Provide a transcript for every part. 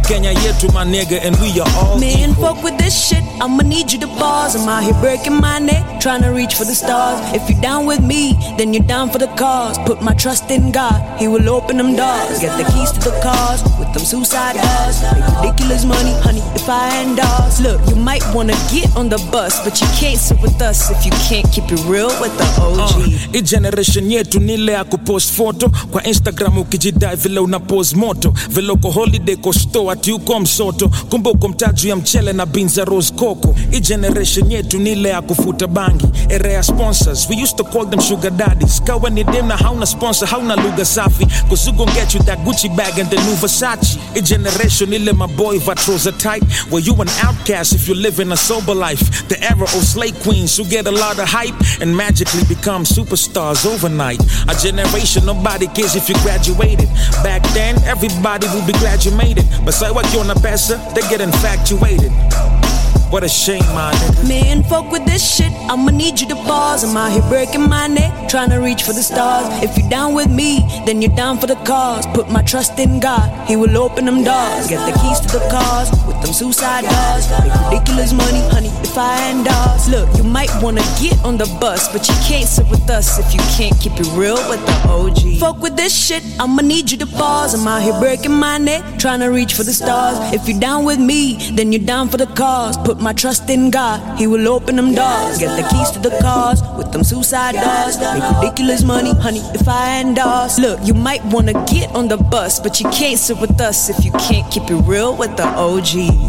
kenya yetu my nigga and we are all Man, equal. fuck with this shit. I'ma need you to pause. I'm out here breaking my neck, trying to reach for the stars. If you're down with me, then you're down for the cause. Put my trust in God, He will open them doors. Get the keys to the cars with them suicide doors. Make ridiculous money, honey, if I endorse. Look, you might wanna get on the bus, but you can't sit with us if you can't keep it real with the OG. hii generation yetu ni ile ya kupost foto kwa instagram ukijidai vile una pose moto vile uko holiday ko store ati uko msoto kumbe uko mtaju ya mchele na binza rose coco hii generation yetu ni ile ya kufuta bangi era ya sponsors we used to call them sugar daddies kawa ni dem na hauna sponsor hauna lugha safi cause we gon get you that gucci bag and the new versace hii generation ile my boy vatrosa tight where you an outcast if you live in a sober life the era of slay queens who get a lot of hype and magically become superstars overnight. A generation nobody cares if you graduated. Back then, everybody would be glad you made it. But say what you're on a pesa, they get infatuated. What a shame, my nigga. Man, fuck with this shit. I'ma need you to pause. I'm out here breaking my neck, trying to reach for the stars. If you're down with me, then you're down for the cause. Put my trust in God, He will open them doors. Get the keys to the cars with them suicide doors. Make ridiculous money, honey, if I endorse. Look, you might wanna get on the bus, but you can't sit with us if you can't keep it real with the OG. Fuck with this shit. I'ma need you to pause. I'm out here breaking my neck, trying to reach for the stars. If you're down with me, then you're down for the cause. Put my trust in God, He will open them doors. Get the keys to the cars with them suicide doors. Make ridiculous money, honey, if I endorse. Look, you might wanna get on the bus, but you can't sit with us if you can't keep it real with the OGs.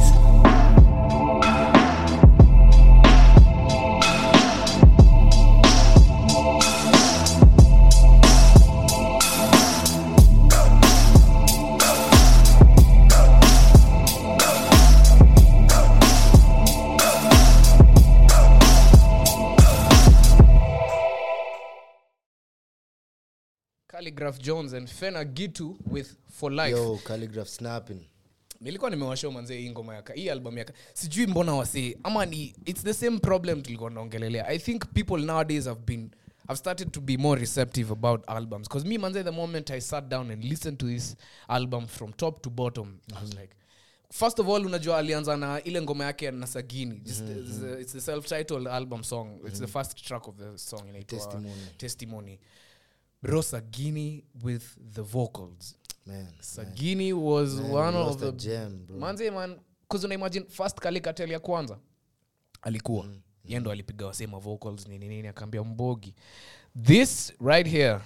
Calligraph Jones and Fena Gitu with For Life. yo calligraph snapping nilikuwa nimewashow manzee hii ngoma yaka hii album yaka sijui mbona wasee ama ni it's the same problem tulikuwa naongelelea i think people nowadays have been have started to be more receptive about albums because me manze the moment i sat down and listened to this album from top to bottom i was like first of all unajua alianza na ile ngoma yake na sagini just it's, the, it's the self-titled album song it's the first track of the song inaitwa Testimony. testimony bro sagini with the vocals man sagini was Man, one we of lost a the gem, bro. manze man cause una imagine first kalikatel ya kwanza alikuwa mm. yendo alipiga wasema vocals nini nini akaambia mbogi this right here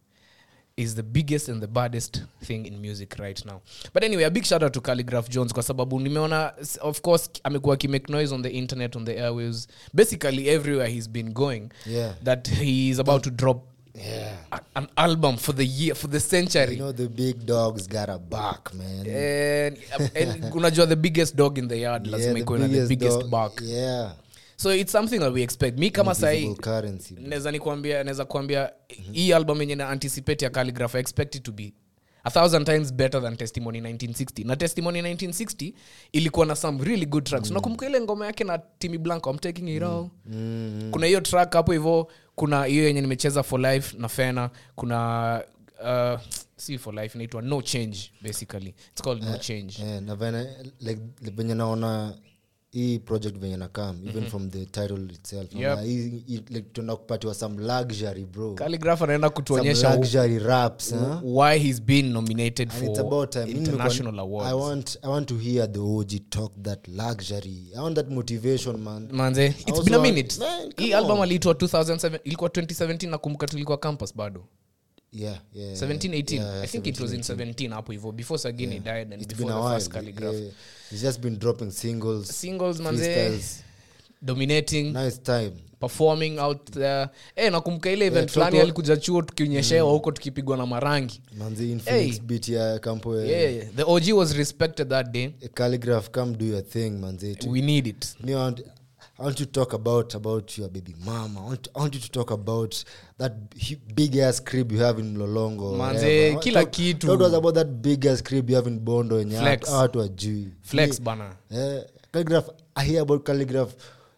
is the biggest and the baddest thing in music right now but anyway a big shout out to calligraph jones kwa sababu nimeona s- of course amekuwa akimake noise on the internet on the airwaves basically everywhere he's been going Yeah. that he is about to drop yeah a- an album for the year for the century you know the big dogs got a back man and, and unajua the biggest dog in the yard lazima the ikuwe na the biggest dog- bark yeah so it's something that we expect mi kama sahii Invisible currency bro. naweza nikuambia naweza kuambia hii album yenye na anticipate ya calligraph I expect it to be a thousand times better than testimony 1960 na testimony 1960 ilikuwa na some really good tracks unakumbuka ile ngoma yake na timi blanco I'm taking it all kuna hiyo track hapo hivo kuna hiyo yenye nimecheza for life na fena kuna uh, si for life inaitwa no change basically it's called no change Eh, na vene like like venye naona hii project venye nakam even from the title itself Yep. naona hii- hii- like tuenda kupatiwa some luxury bro calligraph anaenda some kutuonyesha luxury raps huh? why he's been nominated and it's for about time Mimi nilikuwa- international awards i want i want to hear the og talk that luxury i want that motivation man manze it's also been a want- minute Man, come hii album on. aliitwa 2007 ilikuwa 2017 nakumbuka tulikuwa campus bado yeah yeah 17 18 yeah, i think it was in 17, 17 hapo hivyo before sagini died and it's before been a the while first calligraph yeah. he's just been dropping singles singles manze freestyles. dominating nice time performing out there eh nakumbuka ile event Yeah, fulani Toto- alikuja chuo tukionyeshewa huko tukipigwa na marangi manzi infinix Hey. beat ya campo yeah the og was respected that day calligraph come do your thing manzi we need it Me, I want, I want you to talk about about your baby mama. I want, I want you to talk about that hu- big ass crib you have in Lolongo. or Manze, wherever. I want- kila talk, kitu. Talk to us about that big ass crib you have in Bondo and Flex. watu wajui. flex bana Eh, calligraph. I hear about calligraph.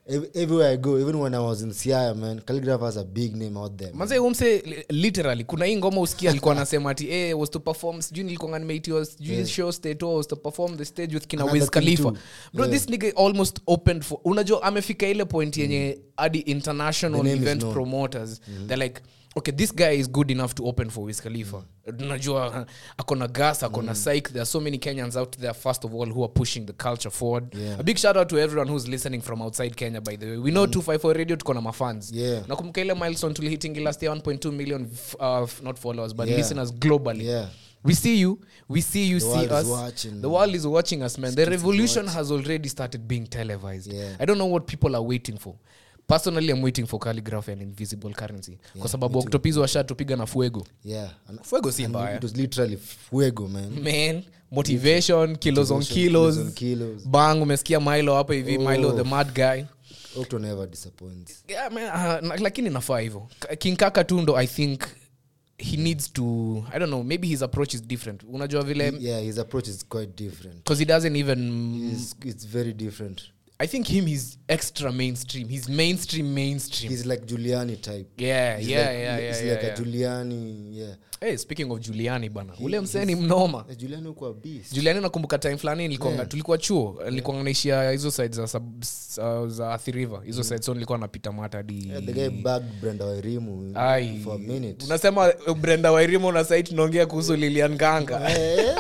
ev- everywhere i go even when i was in siaya man calligraph has a big name out there man. manze umse li- literally kuna hii ngoma usikia alikuwa anasema ati eh, was to perform sijui nilikuwa nimeitiwa sijui Yeah. show state was to perform the stage with kina Another Wiz thing Khalifa too. bro Yeah. this nigga almost opened for unajua amefika ile point yenye hadi international The name is event known. promoters they're like okay this guy is good enough to open for Wiz Khalifa unajua akona gas akona psych there are so many Kenyans out there first of all who are pushing the culture forward Yeah. a big shout out to everyone who's listening from outside Kenya by the way we know 254 radio tuko na mafans Yeah. nakumbuka ile milestone tulihitingi last year 1.2 million f- uh, f- not followers but Yeah. listeners globally Yeah. we see you we see you The see world is us watching. the world is watching us man the Skits is revolution has already started being televised Yeah. i don't know what people are waiting for personally i'm waiting for calligraphy and invisible currency kwa sababu octopizo washatupiga na fuego yeah and, fuego si and mbaya it was literally fuego man man motivation kilos on Motivation, kilos, kilos on kilos. bang umesikia milo hapo hivi milo Oh. the mad guy octo never disappoints yeah, man, uh, na- lakini nafaa hivyo K- king kaka tu ndo i think he needs to i don't know maybe his approach is different unajua vile yeah his approach is quite different because he doesn't even it's, it's very different i think him he's extra mainstream he's mainstream mainstream he's like Giuliani type yeah He's yeah like, yeah he's yeah, like yeah, a yeah. Giuliani yeah hey, speaking of juliani bana ule mseni mnoma Eh, Giuliani ukuwa beast juliani nakumbuka time fulani nilikuwa Yeah. tulikuwa chuo nilikuwa naishia hizo side za, sub, za, za athi river hizo side so nilikuwa napita mata hadi yeah, the guy bagged Brenda Wairimu Ai. for a minute unasema uh, brenda wairimo na sai tunaongea kuhusu lilian ganga Eh,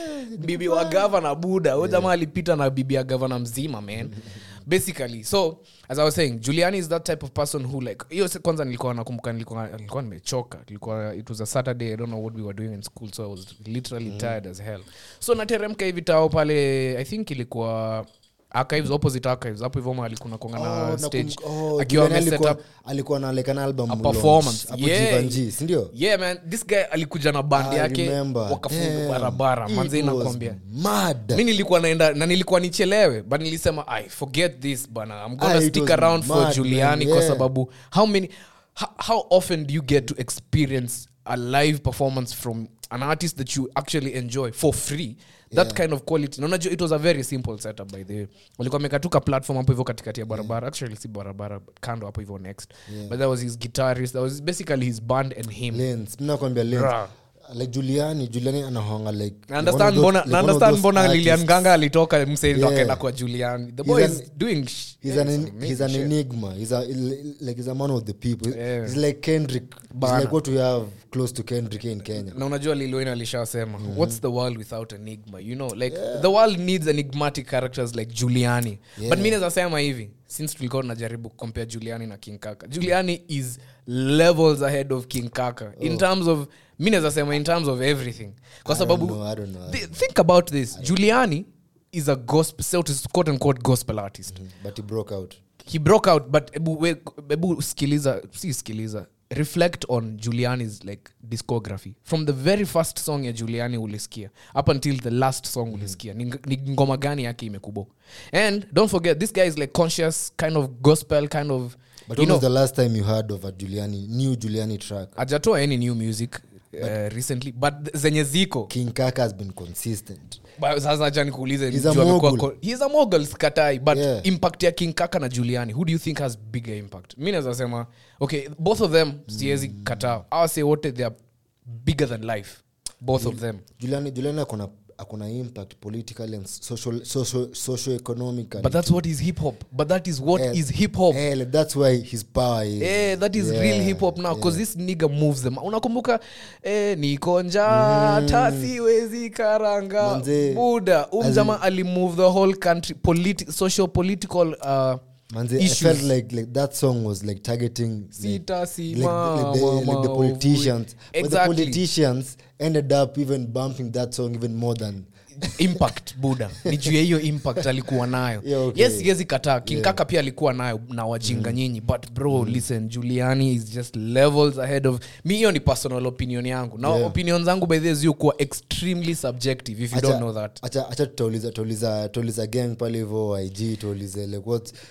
bibi wa gavana buda huyo jamaa alipita na bibi ya gavana mzima man basically so as i was saying juliani is that type of person who like hiyo se- kwanza nilikuwa nakumbuka nilikuwa nilikuwa nimechoka ilikuwa it was a saturday i don't know what we were doing in school so i was literally tired as hell so nateremka hivi tao pale i think ilikuwa archives opposite archives hapo hivyo mahali kuna konga oh, na stage nakumbuka- oh, akiwa Giuliani ameset alikuwa- up alikuwa na like an album a launch performance. hapo Yeah. Givenchy, si ndio yeah man this guy alikuja na band I yake remember. wakafunga Damn. barabara It manze was nakwambia mad. mi nilikuwa naenda na nilikuwa nichelewe but nilisema i forget this bana i'm gonna Ah, it stick was around for mad, juliani man, kwa yeah. sababu how many how, how often do you get to experience a live performance from an artist that you actually enjoy for free that Yeah. kind of quality na unajua it was a very simple setup by the way walikuwa mekatuka platform hapo hivyo katikati ya barabara actually si barabara but kando hapo hivyo next Yeah. but that was his guitarist that was basically his band and him Lens, mi nakwambia Lens. Bruh. like juliani juliani anahonga like Na one of understand those- mbona like na one of understand those mbona artists. lilian ganga alitoka msendo Yeah. akaenda kwa julian the He's boy an- is doing sh- He's yeah, an, some he's amazing an shit. enigma. He's a like he's a man of the people. Yeah. He's like Kendrick. He's Bana. like what we have close to Kendrick in Kenya. na unajua lilwin alishasema what's the world without enigma you know like the world needs enigmatic characters like juliani Yeah. but mi nazasema hivi since tulikuwa tunajaribu compare juliani na king kaka juliani is levels ahead of king kaka in terms of mi nazasema in terms of everything kwa I don't sababu know, I don't know. thi- think about this juliani is a gospel so to quote unquote gospel artist But he broke out. he broke out but ebu, we- ebu skiliza si skiliza reflect on juliani's like discography from the very first song ya juliani ulisikia up until the last song ulisikia ni, ni ngoma gani yake imekubo and don't forget this guy is like conscious kind of gospel kind of But you when was know the last time you heard of a Giuliani new Giuliani track? ajatoa any new music uh, recently but zenye ziko King Kaka has been consistent. Ba- sasa acha nikuulize He's a juu amekuwa mogul. ko- he's a mogul sikatai but Yeah. impact ya king kaka na juliani who do you think has bigger impact mi naweza sema okay both of them siwezi kataa awase wote they are bigger than life both of them Giuliani Giuliani akona akona impact politically and social social socio economically. but that's what is hip hop but that is what Eh, is hip hop eh, like, that's why his power is. Eh, that is Yeah, real hip hop now because this nigga moves them unakumbuka eh, niko njaa tasiwezi karanga Manze, buda as umjama alimove the whole country politi- social political uh, Manze, I issues. felt like like that song was like targeting like, Sita like, simama like, the, like the maovu. politicians. But the Exactly. politicians ended up even bumping that song even more than impact buda ni juu ya hiyo impact alikuwa nayo Yeah, okay. yes siwezi kataa kinkaka pia alikuwa nayo na wajinga nyinyi but bro listen juliani is just levels ahead of mi hiyo ni personal opinion yangu na Yeah. opinion zangu by the way zikuwa extremely subjective if you don't know that acha acha tutauliza tutauliza tutauliza gang pale hivyo ig tuulize like what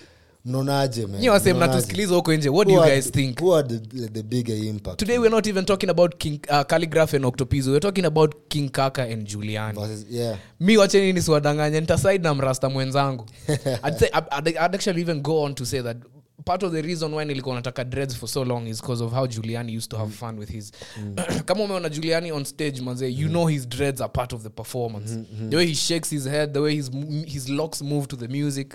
mnaonaje man? nyi wase Mnaonaje? mnatusikiliza huko nje what do Who you are guys the- think who are the, the bigger impact today we're not even talking about king uh, calligraph and octopizo we're talking about king kaka and juliani versus yeah mi wacheni nisiwadanganye nitasaid na mrasta mwenzangu I'd, say, I'd, I'd actually even go on to say that part of the reason why nilikuwa nataka dreads for so long is because of how juliani used to have fun with his kama umeona juliani on stage manze you know his dreads are part of the performance the way he shakes his head the way his, his locks move to the music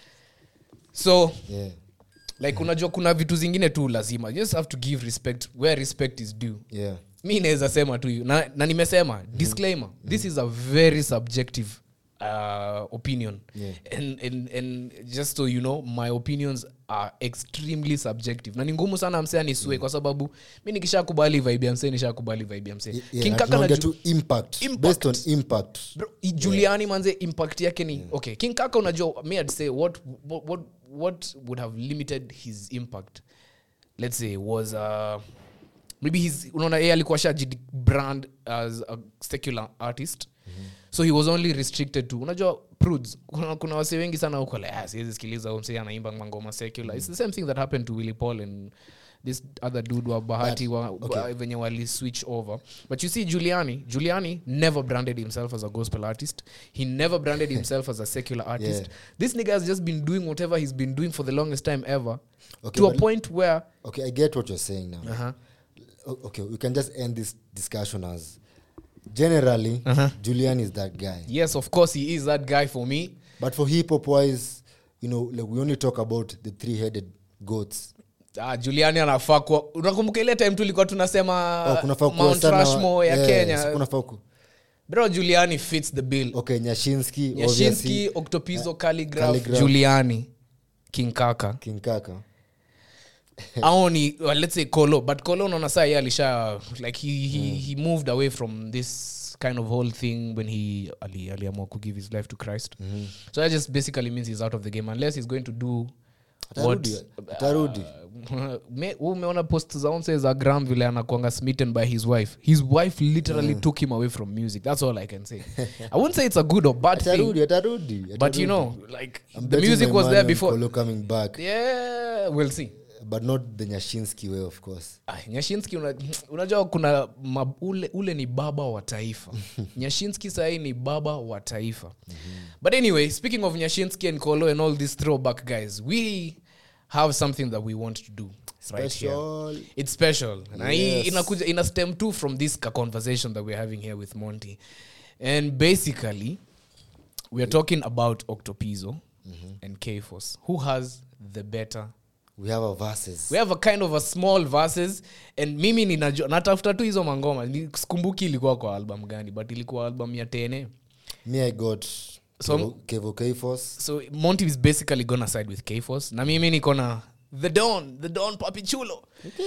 so yeah like unajua kuna vitu zingine tu lazima you just have to give respect where respect is due yeah mi naweza sema tu na, na nimesema disclaimer this is a very subjective uh, opinion Yeah. and, and, and just so you know my opinions are extremely subjective na ni ngumu sana msee anisue kwa sababu mi nikishakubali vibe ya msee nishakubali vibe ya msee yeah, King na Kaka na tunaongea Ju- tu impact, Impact. based on impact Bro, i- juliani manze impact yake ni okay king kaka unajua me i'd say what, what, what, what would have limited his impact let's say was uh, maybe his unaona yeye alikuwa shaji brand as a secular artist so he was only restricted to unajua prudes kuna, kuna wase wengi sana huko like, ah, siwezi sikiliza huyu msee anaimba mangoma secular it's the same thing that happened to willy paul and this other dude wa bahati wa, wa, venye wali switch over but you see giuliani giuliani never branded himself as a gospel artist he never branded himself as a secular artist Yeah. this nigga has just been doing whatever he's been doing for the longest time ever Okay, to a but- point where okay i get what you're saying now uh-huh, O- okay we can just end this discussion as generally Uh-huh. julian is that guy yes of course he is that guy for me but for hip hop wise you know like we only talk about the three headed goats ah, juliani anafaa kuwa unakumbuka ile time tulikuwa tunasema oh, kunafaa kuwa mount sana- rushmore ya yes, kenya kunafaa ku- bro juliani fits the bill okay nyashinski nyashinski obviously, octopizo calligraph, Calligraph. juliani king kaka king kaka au ni well, let's say colo but colo unaona saa ye alisha like he, he, he moved away from this kind of whole thing when he ali- aliamua to give his life to christ so that just basically means he's out of the game unless he's going to do what Atarudi, atarudi. Me- wewe umeona post za onse za gram vile anakwanga smitten by his wife his wife literally took him away from music that's all i can say i wouldn't say it's a good or bad thing atarudi atarudi but atarudi. you know like I'm the betting music my was money there on before Kolo coming back yeah we'll see but not the nyashinski way of course Ah, nyashinski una, unajua kuna ma, ule, ule ni baba wa taifa nyashinski sahii ni baba wa taifa but anyway speaking of nyashinski and kolo and all these throwback guys we have something that we want to do right here Special. it's special na hii Yes. inakuja ina stem too from this ka conversation that we're having here with monty and basically we are talking about octopizo and kforce who has the better we have our verses we have a kind of a small verses and mimi ninajua natafuta tu hizo mangoma Ni- sikumbuki ilikuwa kwa album gani but ilikuwa album ya tene me i got So- Kevo- kevo kfos so monty is basically gonna side with kforce na mimi niko na the don the don papi chulo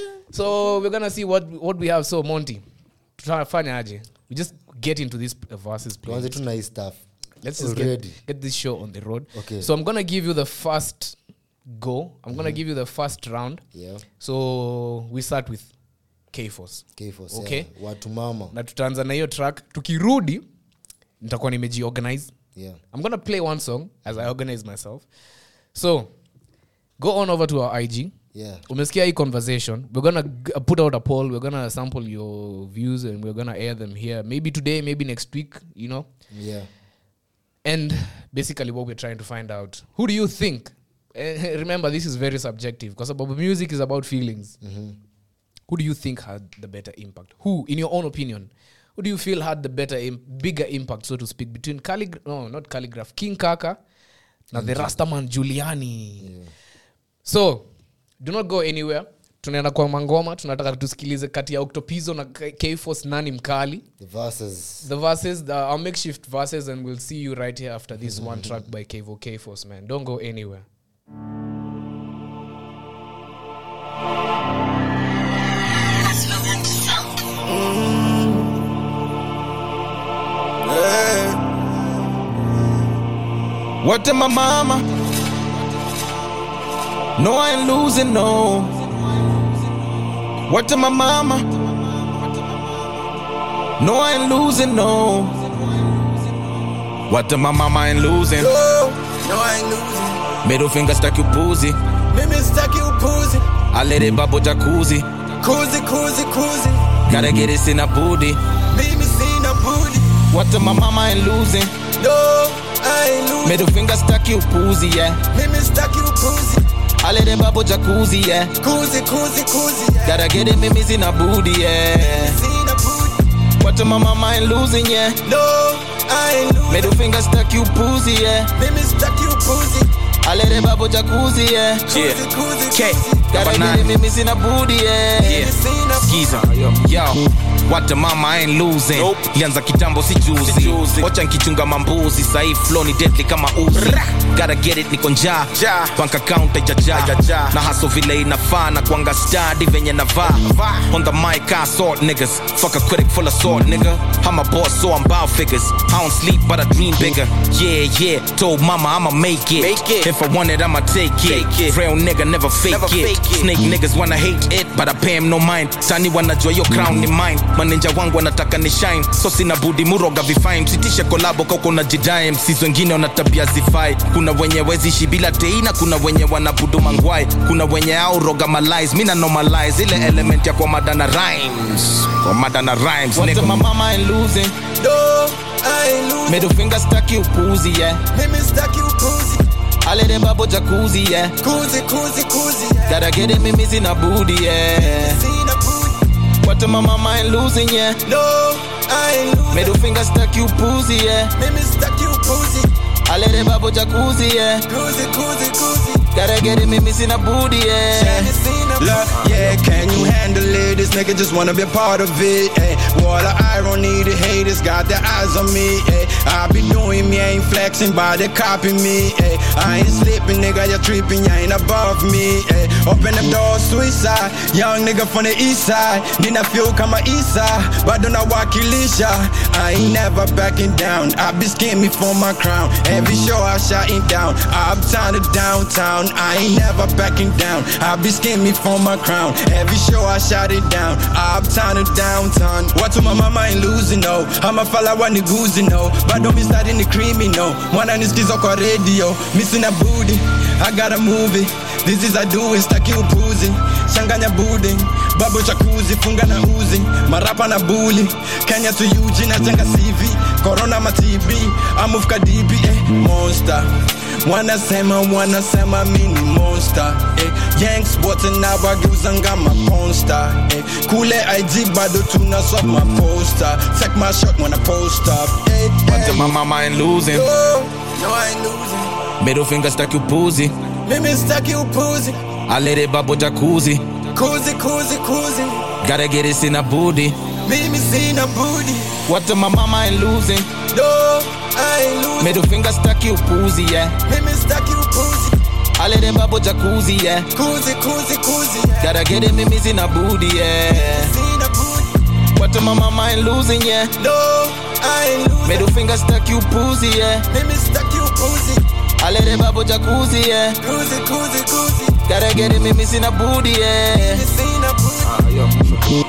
so we're gonna see what, what we have so monty tutafanya aje we just get into this uh, verses tuanze playlist. tu na hii stuff let's just already get, get this show on the road Okay. so i'm gonna give you the first go i'm gonna give you the first round yeah so we start with kforce kfos Okay. yeah. watu mama na tutaanza na hiyo track tukirudi nitakuwa nimejiorganize yeah i'm gonna play one song as i organize myself so go on over to our ig yeah umesikia hii conversation we're gonna g- put out a poll we're gonna sample your views and we're gonna air them here maybe today maybe next week you know yeah and basically what we're trying to find out who do you think Eh, remember this is very subjective because music is about feelings who do you think had the better impact who in your own opinion who do you feel had the better Im- bigger impact so to speak between calligraph no not calligraph king kaka na the rastaman juliani so do not go anywhere tunaenda kwa mangoma tunataka tusikilize kati ya octopizo na K- kforce nani mkali the verses the verses the, our makeshift verses and we'll see you right here after this one track by Kevo K Force man don't go anywhere What to my mama? No, I ain't losing, no. What to my mama? No, I ain't losing, no. What to my mama I ain't losing? No, I ain't losing. middle finger staki upuzi Mimi sitaki upuzi. alere babo jacuzzi Kuzi, kuzi, kuzi. gotta get it sina budi Mimi sina budi. what my mama ain't losing No, I ain't losing. middle finger staki upuzi yeah Mimi sitaki upuzi. alere babo jacuzzi yeah Kuzi, kuzi, kuzi. Yeah. gotta get it mimi sina budi yeah Sina budi. what my mama ain't losing yeah No, I ain't losing. middle finger staki upuzi yeah Mimi sitaki upuzi. alere babo jacuzzi yeah Kuzi, kuzi, K, kuzi. gotta get it mimi sina budi yeah Mimi sina budi. Skiza. Yo, what the mama ain't losing nope. lianza kitambo si juzi wacha nkichunga mambuzi sahii flow ni deadly kama uzi gotta get it niko njaa bank account haijajaa na haso vile inafaa na kwanga stadi venye navaa on the mic I sort niggas fuck a critic full of sort nigga I'm a boss so I'm bout figures I don't sleep but I dream bigger yeah yeah told mama I'ma make it, Make it. if I want it I'ma take it, Take it. real nigga never fake, Never it. fake it. snake niggas wanna hate it but I pay him no mind tani wanajua yo crown ni mine maninja wangu wanataka ni shine so sina budi muroga vifine msitishe kolabo kauko na jidae msis wengine wana tabia zifai kuna wenye wezishi bila teina kuna wenye wanabudu mangwai kuna wenye au roga malais mina normalize ile element ya kwa madana rhymes kwa madana rhymes What nigga. the my mama ain't losing No, I ain't losing. middle finger staki upuzi yeah Mimi sitaki upuzi. alere babo jacuzzi yeah Kuzi, kuzi, kuzi. Yeah. gotta get it mimi sina budi yeah Sina budi. what my mama ain't losing yeah No, I ain't losing. middle finger staki upuzi yeah Mimi sitaki upuzi. alere babo jacuzzi yeah Kuzi, kuzi, kuzi. gotta get it mimi sina budi yeah Mimi sina budi. Look, yeah, can you handle it? This nigga just wanna be a part of it. Ay. What the irony, the haters got their eyes on me. Ay. I be doing me, ain't flexing, but they copy me. Ay. I ain't slipping, nigga, you tripping, you ain't above me. Ay. Open the door, suicide. Young nigga from the east side. Nina feel kama isa, but don't wakilisha. I ain't never backing down. I be scheming for my crown. Every show I shutting down. Uptown to downtown. I ain't never backing down. I be scheming for my crown. Every show I shut it down. Uptown to downtown. What to my mama ain't losing no. I'm a fella when the goosey no. But don't be starting the criminal. Mwana nisikiza kwa radio. Missing a booty. I gotta move it. This is I do it. Staki upuzi. Changanya budi. Babo chakuzi. Funga na uzi. Marapa na bully. Kenya to UG na jenga CV. Corona ma TB. I move kadibi. Eh. Monster. wanasema wanasema mini monster eh. yanks wote na wageuzanga maponsta eh. kule ig bado tuna swap maposta take my shot when I post up eh, What the eh. my mama ain't losing No, no, I ain't losing. middle finger staki upuzi Mimi sitaki upuzi. alere babo jacuzzi Kuzi, kuzi, kuzi. gotta get it sina budi Mimi sina budi. what the my mama ain't losing No, I ain't losing. middle finger staki upuzi yeah Mimi sitaki upuzi. alere babo jacuzzi yeah Kuzi, kuzi, kuzi. Yeah. gotta get it mimi sina budi yeah Sina budi. what the my mama ain't losing yeah No, I ain't losing. middle finger staki upuzi yeah Mimi sitaki upuzi. alere babo jacuzzi yeah Kuzi, kuzi, kuzi. gotta get it mimi sina budi yeah Mimi sina budi.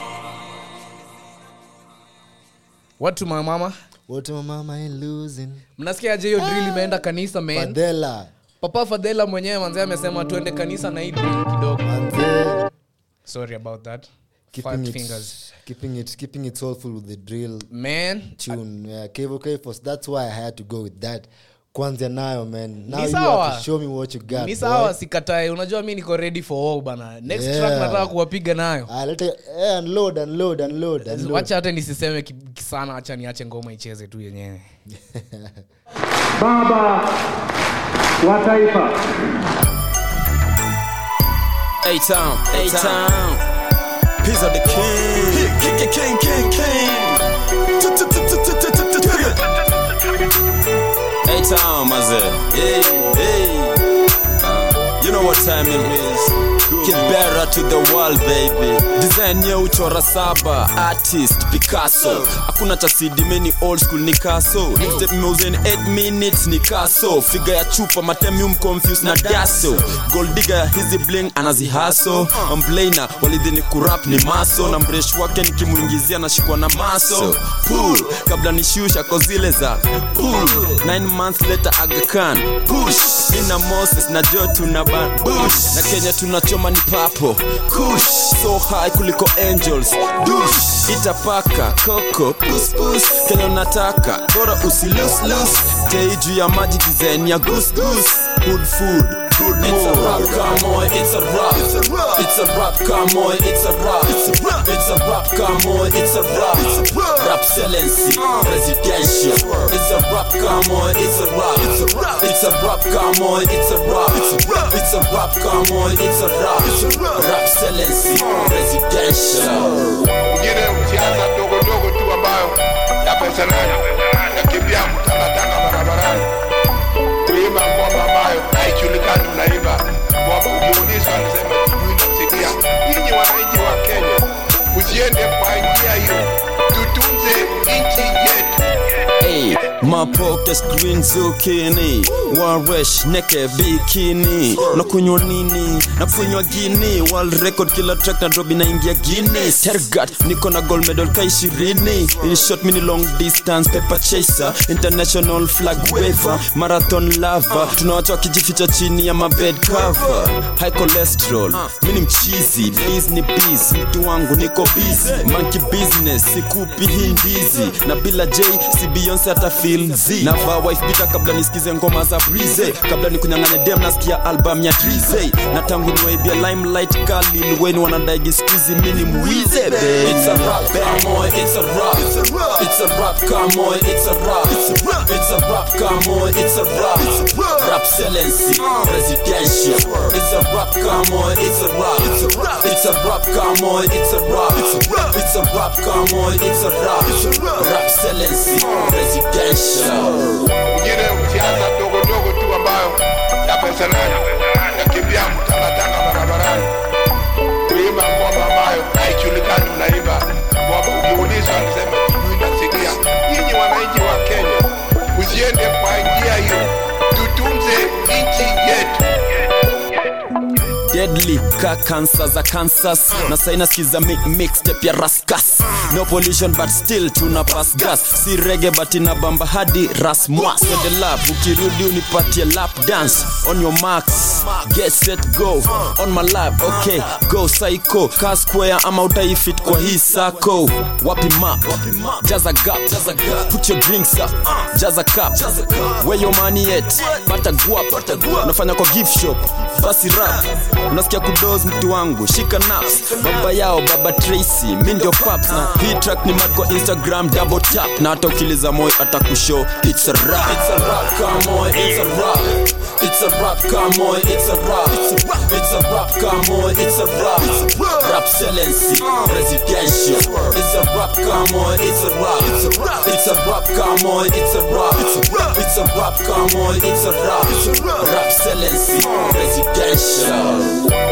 watu mamama What my mama ain't losing. mnasikia aje hiyo drill imeenda kanisa man Fadela. papa fadhela mwenyewe manzee amesema tuende kanisa na hii drill kidogo Manze. sorry about that Keeping Fat it, fingers keeping it, keeping it soulful with the drill man tune. Yeah, Kevo Kfos. That's why I had to go with that. Kwanzia nayo, man. Now Ni you sawa. have to show me what you got. ni boy. sawa sikatae unajua mi niko ready for all bana next Yeah. track nataka kuwapiga nayo Ah, let it, eh, unload, unload, unload, unload. wacha hata nisiseme ki- ki- sana hacha niache ngoma icheze tu yenyewe baba wa taifa A-Town, A-Town. Pizza the king. King, king, king, king. A-Town, mazee. Hey, hey. Uh, You know what time it is. Kibera to the world baby. Design ya uchora saba, artist Picasso. Hakuna cha CD mini old school ni kaso. Step moves in 8 minutes ni kaso. Figure ya chupa matemium confused na daso. Gold digger ya hizi bling anazihaso. Mblaina walidhini kurap ni maso na mresh wake nikimuingizia nashikwa na maso. Pull kabla nishusha kozile za pull. 9 months later Aga Khan push. Nina Moses na Joe tuna ban bush. Na Kenya tunachoma ni papo kush so high kuliko angels dush itapaka koko pus pus Kenya unataka bora usilus lus tei juu ya maji design ya goose goose good food good It's a rap, come on, it's a rap. It's a rap. It's a rap, come on, it's a rap. It's a rap. It's a rap, come on, it's a rap. It's a rap. Rap excellency, presidential. It's a rap, come on, it's a rap. It's a rap. It's a rap, come on, it's a rap. It's a rap. It's a rap, come on, it's a rap. It's a rap. Rap excellency, presidential. mwingine siasa ndogo ndogo tu ambayo ya pesa nayo nakimbia mtangatanga barabarani kuimba ngoma ambayo haijulikani unaimba ngoma ukiulizwa alisema sijui nasikia nyinyi wananchi wa kenya usiende kwa njia hiyo tutunze nchi yetu Hey, my pockets green zucchini waresh neke bikini nakunywa nini nakunywa gini world record kila track na drop inaingia guinness tergat niko na gold medal ka ishirini in short mini long distance paper chaser international flag waver marathon lava tunawacha wakijificha chini ya mabed cover high cholesterol mini mchizi please ni biz mtu wangu niko busy monkey business sikupi hii ndizi na bila j si beyonce hata feel z navaa wife bita kabla nisikize ngoma za brize kabla nikunyang'anya dem nasikia album ya drize na tangu niwaibia limelight kali weni wanadaigi skuizi mini mwize be It's a rap, come on, it's a rap. It's a rap. It's a rap, come on, it's a rap. It's a rap. It's a rap, come on, it's a rap. It's a rap. Rap excellency, presidential. It's a rap, come on, it's a rap. It's a rap. It's a rap, come on, it's a rap. It's a rap. It's a rap, come on, it's a rap. It's a rap. Rap excellency, presidential. mwingine siasa ndogo ndogo tu ambayo ya pesa nayo nakimbia mtangatanga barabarani kuimba ngoma ambayo haijulikani unaimba ngoma ukiulizwa alisema sijui nasikia nyinyi wananchi wa kenya usiende kwa njia hiyo tutunze nchi yetu deadly ka kansa za kansas na saina skiza mi mixtape ya raskas no pollution but still tuna pass gas si rege but ina bamba hadi rasmwas the lap ukirudi unipatie lap dance on your marks get set go on my lap okay go psycho ka square ama utaifit kwa hii sako wapi map jaza gap put your drinks up jaza cup where your money at pata guap unafanya kwa gift shop basi rap unasikia kudos mtu wangu shika naps baba yao baba tracy mi ndio paps na hii track ni mad kwa instagram double tap na hata ukiliza moyo atakushow it's a rap it's a rap come on it's a rap it's a rap come on it's a rap it's a rap it's a rap come on it's a rap it's a rap rap excellency presidential it's a rap come on it's a rap it's a rap it's a rap come on it's a rap it's a rap it's a rap come on it's a rap it's a rap rap excellency presidential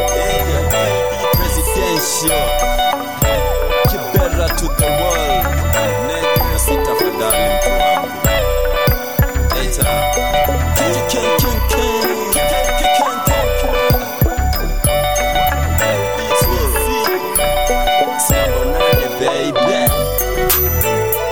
presidential kibera to the world nigga sitafadhali mtu wangu Eta. King, king, king, king. King, king, king, king. Sambo nane, baby.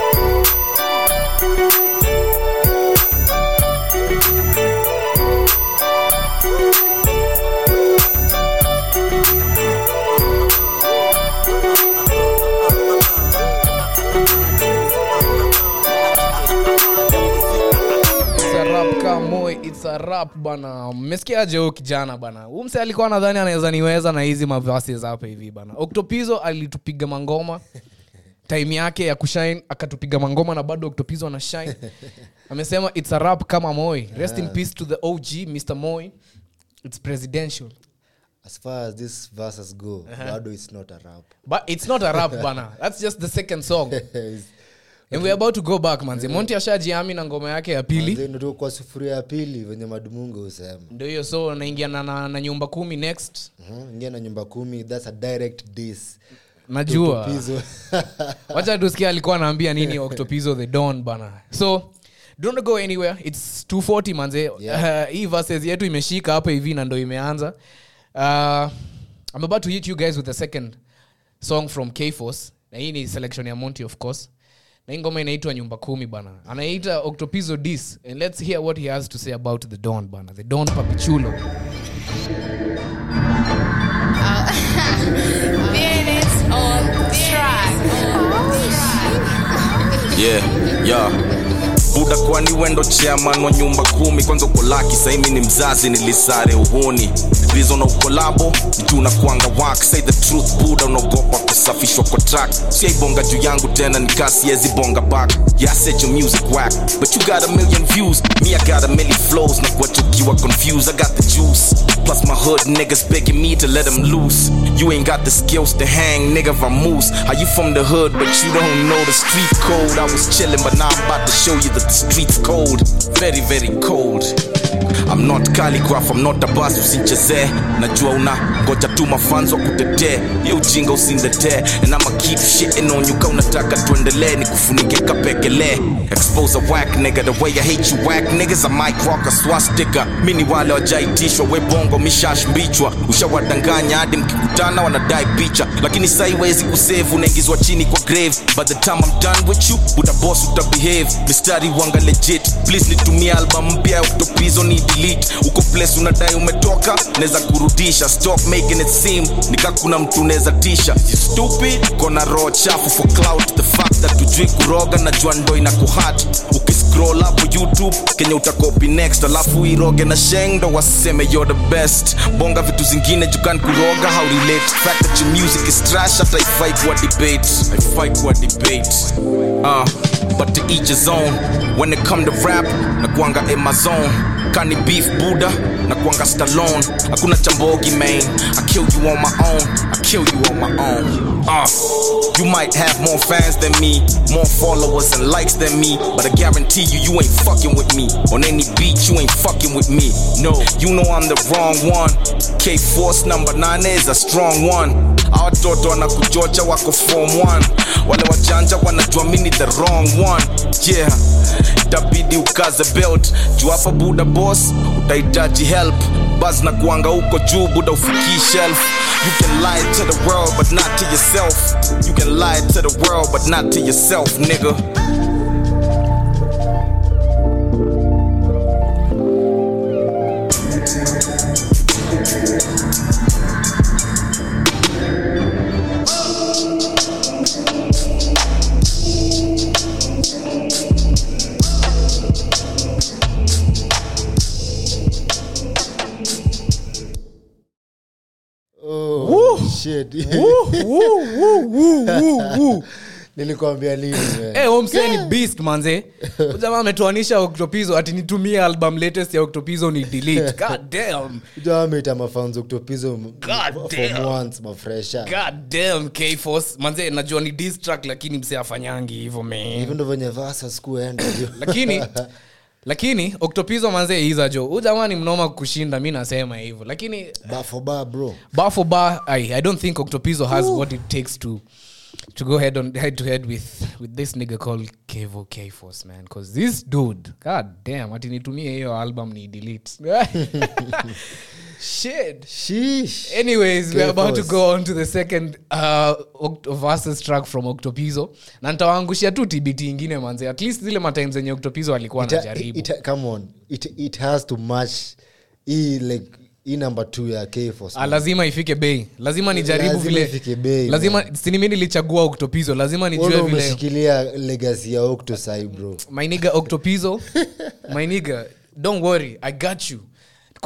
It's a rap kama Moi, it's a rap bana mmesikiaje huyo kijana bana Huyu mse alikuwa nadhani anaweza niweza na hizi mavases hapa hivi bana oktopizo alitupiga mangoma time yake ya kushine akatupiga mangoma na bado oktopizo ana shine amesema it's a rap kama moi rest in peace to the og mr moi it's presidential as far as these verses go bado it's not a rap but it's not a rap bana that's just the second song It's- and we're about to go back manze monti ashajiami na ngoma yake ya pili Manze, ndio kwa sufuria ya pili venye madumungu husema ndio hiyo so naingia na, na, na nyumba kumi next Mhm, ingia na nyumba kumi thats a direct dis najua Tupizo. wacha tusikia alikuwa anaambia nini octopizo the don bana so don't go anywhere its 240 manze Yeah. uh, hii verses yetu imeshika hapa hivi na ndo imeanza uh, i'm about to hit you guys with the second song from kforce na hii ni selection ya monty of course na hii ngoma inaitwa nyumba kumi bana anaita octopizo dis and let's hear what he has to say about the don bana the don papichulo Minutes on track. yeah yeah buda kwani wendo chairman wa nyumba kumi kwanza uko laki saimi ni mzazi nilisare uhuni rizo na ukolabo juu na kuanga wak say the truth buda unaogopa kusafishwa kwa track siaibonga juu yangu tena nikasiezi bonga back yeah I said your music whack but you got a million views me I got a million flows na kuwachukiwa confused I got the juice plus my hood niggas begging me to let them loose you ain't got the skills to hang nigga vamoose how you from the hood but you don't know the street code I was chilling but now I'm about to show you that the street's cold very very cold I'm not calligraph, I'm not a boss usinchezee najua una ngoja tu mafanzo kutetee ye ujinga usindetee and I'ma keep shitting on you ka unataka tuendelee ni kufunike kapekele expose a whack nigga the way I hate you whack niggas I might rock a swastika mi ni wale wajaitishwa we bongo mishashmbichwa ushawadanganya hadi mkikutana wanadai picha lakini saiwezi kusave unaingizwa chini kwa grave by the time I'm done with you buda boss utabehave mistari wanga legit please nitumie album mpya ya octopizo ni delete uko place unadai umetoka neza kurudisha stop making it seem nika kuna mtu neza tisha you stupid kona roho chafu for clout the fact that ujui kuroga na jua ndo ina kuhat ukiscroll hapo youtube kenye utakopi next alafu iroge na sheng ndo waseme you're the best bonga vitu zingine jukan kuroga how relate fact that your music is trash hata ifai kuwa debate haifai kuwa debate uh, but to each his own when it come to rap na kuanga in my zone kani beef buddha na kuanga stallone hakuna chambogi man i kill you on my own i kill you on my own uh, you might have more fans than me more followers and likes than me but i guarantee you you ain't fucking with me on any beat you ain't fucking with me no you know i'm the wrong one k force number 9 is a strong one awatoto wanakujocha wako form 1 wale wajanja wanajua mini the wrong one yeah itabidi ukaze belt juu hapa buda boss utahitaji help bas na kuanga huko juu buda ufikii shelf you can lie to the world but not to yourself you can lie to the world but not to yourself nigga Oh, shit. nilikwambia lini man? hey, omse ni beast manze Huyu jamaa ametoanisha octopizo ati nitumie album latest ya octopizo ni delete god damn Ujua wameita mafanzo kutopizo God damn. once mafresha god damn k-force manze najua ni diss track lakini mse afanyangi hivyo man hivyo ndo venye vasa sikuenda jo. lakini lakini octopizo manze iza jo huu jamaa ni mnoma kushinda mi nasema hivyo lakini bar for bar bro bar for bar I, i don't think octopizo has what it takes to to go head on head to head with with this nigga called kevo k-force man because this dude god damn ati nitumie hiyo album ni delete shit Sheesh. anyways we're about to K-Force. go on to the second uh, Oct- versus track from octopizo na ntawaangushia tu tbt ingine manze at least zile matime zenye octopizo alikuwa Ita- anajaribu ita- come on it, it has to match hii like hii number two ya kforce Ah, lazima ifike bei lazima nijaribu Lazima vile ifike bei, lazima sinimi nilichagua octopizo lazima nijue Wewe vile umeshikilia legacy ya octosai bro my nigga octopizo my nigga don't worry i got you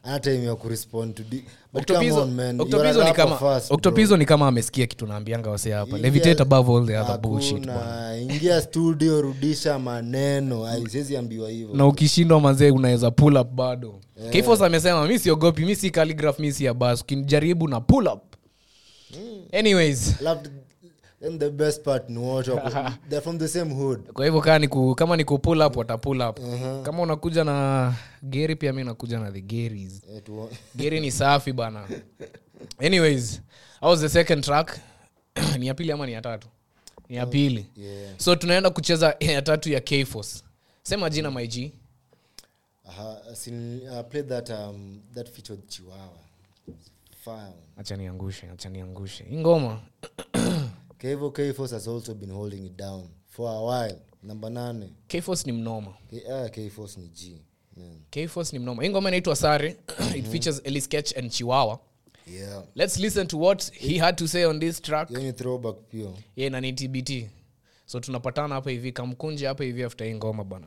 ana time ya kurespond to di- but come Octopizo- on, man, you are a Octopizo ni rapper kama first, bro. Octopizo ni kama amesikia kitu naambianga wase hapa Ingia- levitate above all the other bullshit bwana. Hakuna. ingia studio rudisha maneno Ai, siwezi ambiwa hivyo na ukishindwa manzee unaweza pull up bado yeah. kfos amesema mi siogopi mi si calligraph mi si abas ukinijaribu na pull up anyways Loved- then the best part ni wote wako- they're from the same hood kwa hivyo kaa niku, kama niku pull up wata pull up kama unakuja na geri pia mi nakuja na the geris Eh, tu- geri ni safi bana anyways that was the second track ni ya pili ama ni ya tatu ni ya pili yeah. so tunaenda kucheza ya tatu ya kfos sema jina mig Aha, as in, I played that um, that featured Chihuahua. Fire. acha niangushe acha niangushe hii ngoma Kevo K-Force has also been holding it down for a while. Namba nane. kfos ni mnoma K- ah, K-Force ni G. Man. kfos ni mnoma hii ngoma inaitwa sare it features eli sketch and chiwawa Yeah. let's listen to what he had to say on this track Hiyo ni throwback pia. ye na ni tbt so tunapatana hapa hivi kamkunje hapa hivi after hii ngoma bana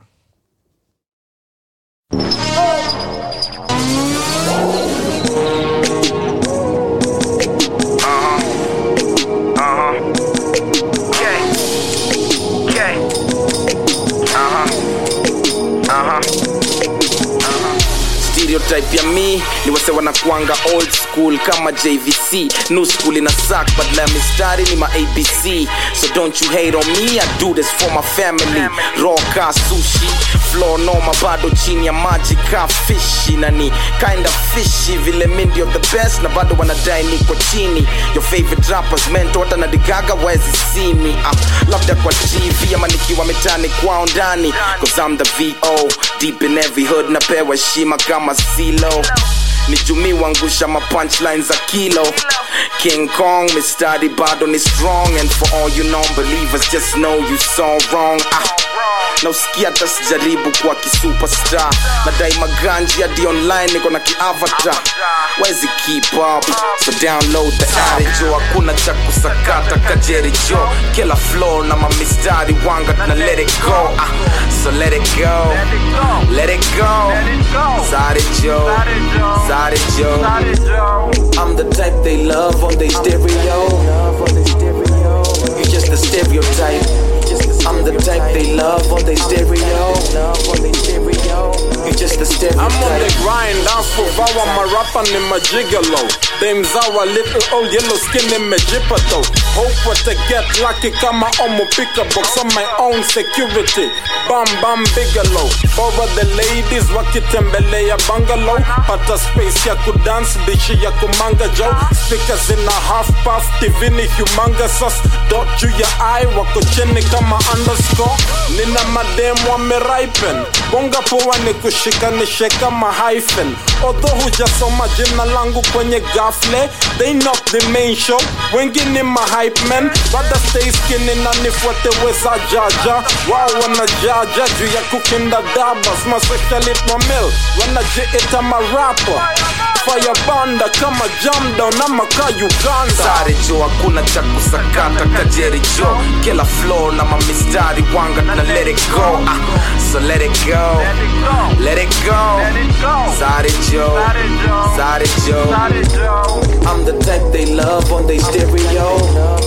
stereotype ya mi ni wase wanakwanga old school kama jvc new school ina sak badala ya mistari ni ma abc so don't you hate on me i do this for my family raw ka sushi floor noma bado chini ya maji ka fishi na ni kinda fishy vile mi ndio the best na bado wanadai niko chini your favorite rappers mento hata na digaga wezi see me uh, labda kwa tv ama nikiwa mitani kwao ndani cause i'm the vo deep in every hood napewa heshima kama silo ni jumi wangusha ma punchlines za kilo king kong mistari bado ni strong and for all you non-believers just know you so wrong ah. na usikia hata sijaribu kuwa kisuperstar nadai maganji hadi online niko na kiavatar wezi keep up so download the app jo hakuna cha kusakata kajeri jo kila floor na mamistari wanga tuna let it go ah. so let it go let it go Zare Joe Zare Joe I'm the type they love on their stereo You just a stereotype I'm the type they love on their stereo You just a stereotype I'm on the grind, dance for vow, my rapper ni majigalo Them zawa little old yellow skin ni mejipa though Hope what to get lucky kama omo pick a box on my own security Bam bam bigalow Over the ladies wakitembelea bungalow Pata space ya kudance dishi ya kumanga jo Speakers in a half puff TV ni humongous us Dot juu ya eye wako chini kama underscore Nina mademu wameripen Bonga poa ni kushikanishe kama hyphen Although hujasoma jina langu kwenye gafle They not the main show Wengine ma hype men Bada stay skinny na nifuate weza jaja Wao wanajaja juu ya kukinda dabas Masocialit mamil Wanajiita marapa Fire banda kama jam down ama ka Uganda Sare jo hakuna cha kusakata kajeri jo kila floor na mamistari wanga na let it go ah, so let it go let it go Sare jo Sare jo I'm the type they love on their stereo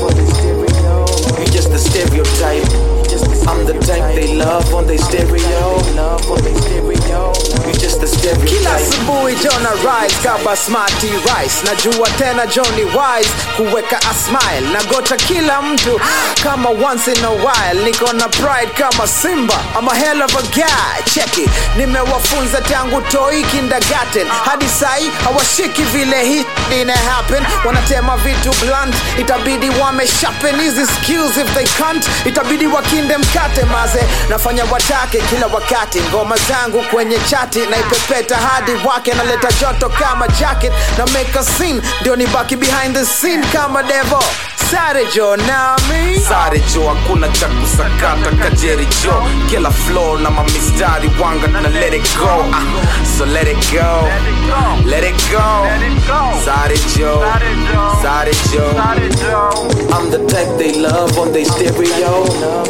You just a stereotype I'm the type they love on their stereo You just a stereotype kila asubuhi jona rise kaba smarty rice najua tena johnny wise kuweka a smile nagota kila mtu kama once in a while niko na pride kama simba I'm a hell of a guy cheki nimewafunza tangu toi kindergarten hadi sai hawashiki vile hii ina happen wanatema vitu blunt itabidi wameshapen hizi skills if they can't itabidi wakinde mkate maze nafanya watake kila wakati ngoma zangu kwenye chati naipepeta hadi wake naleta joto kama jacket na make a scene ndio nibaki behind the scene kama devo sare jo nami sare jo hakuna cha kusakata kajeri jo kila floor na mamistari wanga na let it go ah, so let it go let it go sare jo sare jo I'm the type they love on their stereo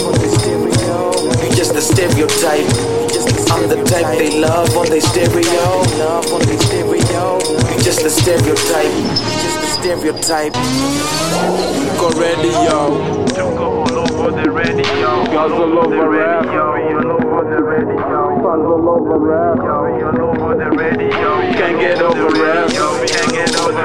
You just a stereotype I'm the type they love on their stereo You're just a stereotype. You're just a stereotype. Go ready, yo. Girls all over rap. Fans all over rap. Can't get over rap. Can't get over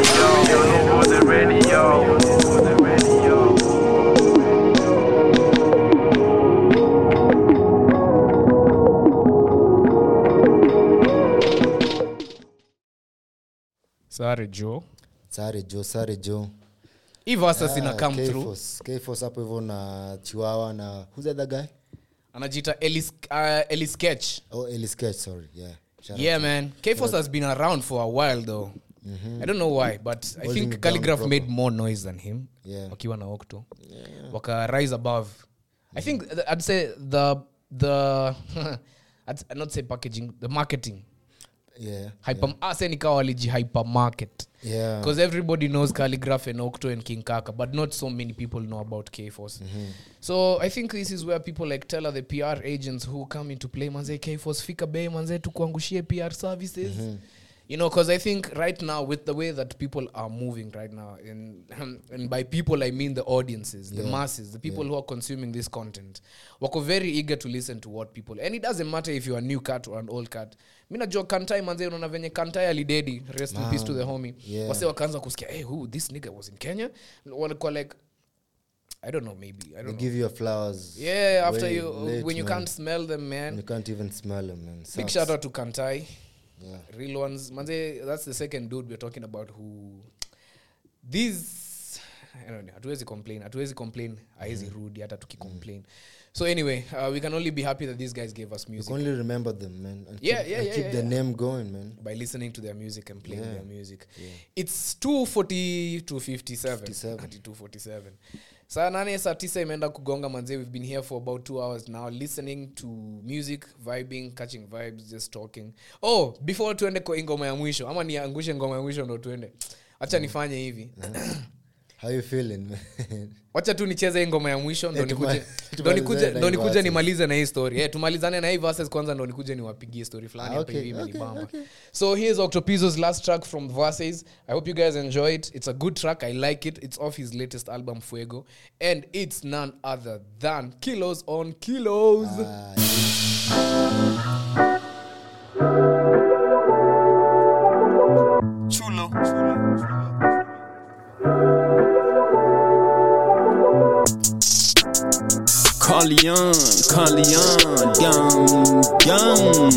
Sorry, Joe. sare jo sare jo Hii verses Ah, ina come through. K-Force. K-Force hapo hivyo na chiwawa na who's the other guy Anajiita Ellis, uh, Ellis Sketch. oh Ellie sketch sorry yeah Shout Yeah, out. man. K-Force has been around for a while, though. I don't know why, but I Holding think it down Calligraph proper. made more noise than him. Yeah. Wakiwa na Octo. Waka rise above. I think th- I'd say the the I'd s- not say packaging, the marketing. yeah Hyper yeah. ase nikawa waliji hypermarket. yeah Because everybody knows Calligraph and Octo and King Kaka, but not so many people know about K Force. So I think this is where people like Teller, the PR agents who come into play, manze K Force, fika bei manze tukuangushie PR services. You know, because I think right now, with the way that people are moving right now, and and by people I mean the audiences, the masses, the people who are consuming this content, wako very eager to listen to what people. And it doesn't matter if you're a new cat or an old cat. Mi najua Kantai manze, unaona venye Kantai alidedi, rest in peace to the homie. Yeah. Wase wakaanza kusikia, hey, who this nigga was in Kenya? Walikuwa like, I don't know, maybe I they don't know. give you your flowers Yeah, after way you late, when you man. can't smell them, man. you can't even smell them man Big Sucks. shout out to Kantai. Yeah. Real ones. Manze, that's the second dude we're talking about who these I don't know, hatuwezi complain. Hatuwezi complain. Haezi rudi hata tukicomplain. So anyway, uh, we can only be happy that these guys gave us you music can only remember them man and Yeah, keep, yeah, and yeah, keep yeah, the yeah. name going man by listening to their music and playing Yeah. their music. It's 240 to 57. 57. Ati 247. saa nane saa tisa imeenda kugonga manze we've been here for about two hours now listening to music vibing catching vibes just talking oh before tuende kwa hii ngoma ya mwisho ama niangushe ngoma ya mwisho ndo tuende wacha nifanye hivi how you feeling man wacha tu nicheze hii ngoma ya mwisho ndo Eh, tuma- nikuje- ndo tumalizane nikuje na ndo hii nikuje verses. nimalize na hii story eh, tumalizane na hii verses kwanza ndo nikuje niwapigie story fulani Ah, hapa okay, hivi okay, imenibamba. okay. so here's octopizzo's last track from verses i hope you guys enjoy it it's a good track i like it it's off his latest album fuego and it's none other than kilos on kilos Chulo. Carleon, Carleon, down, down.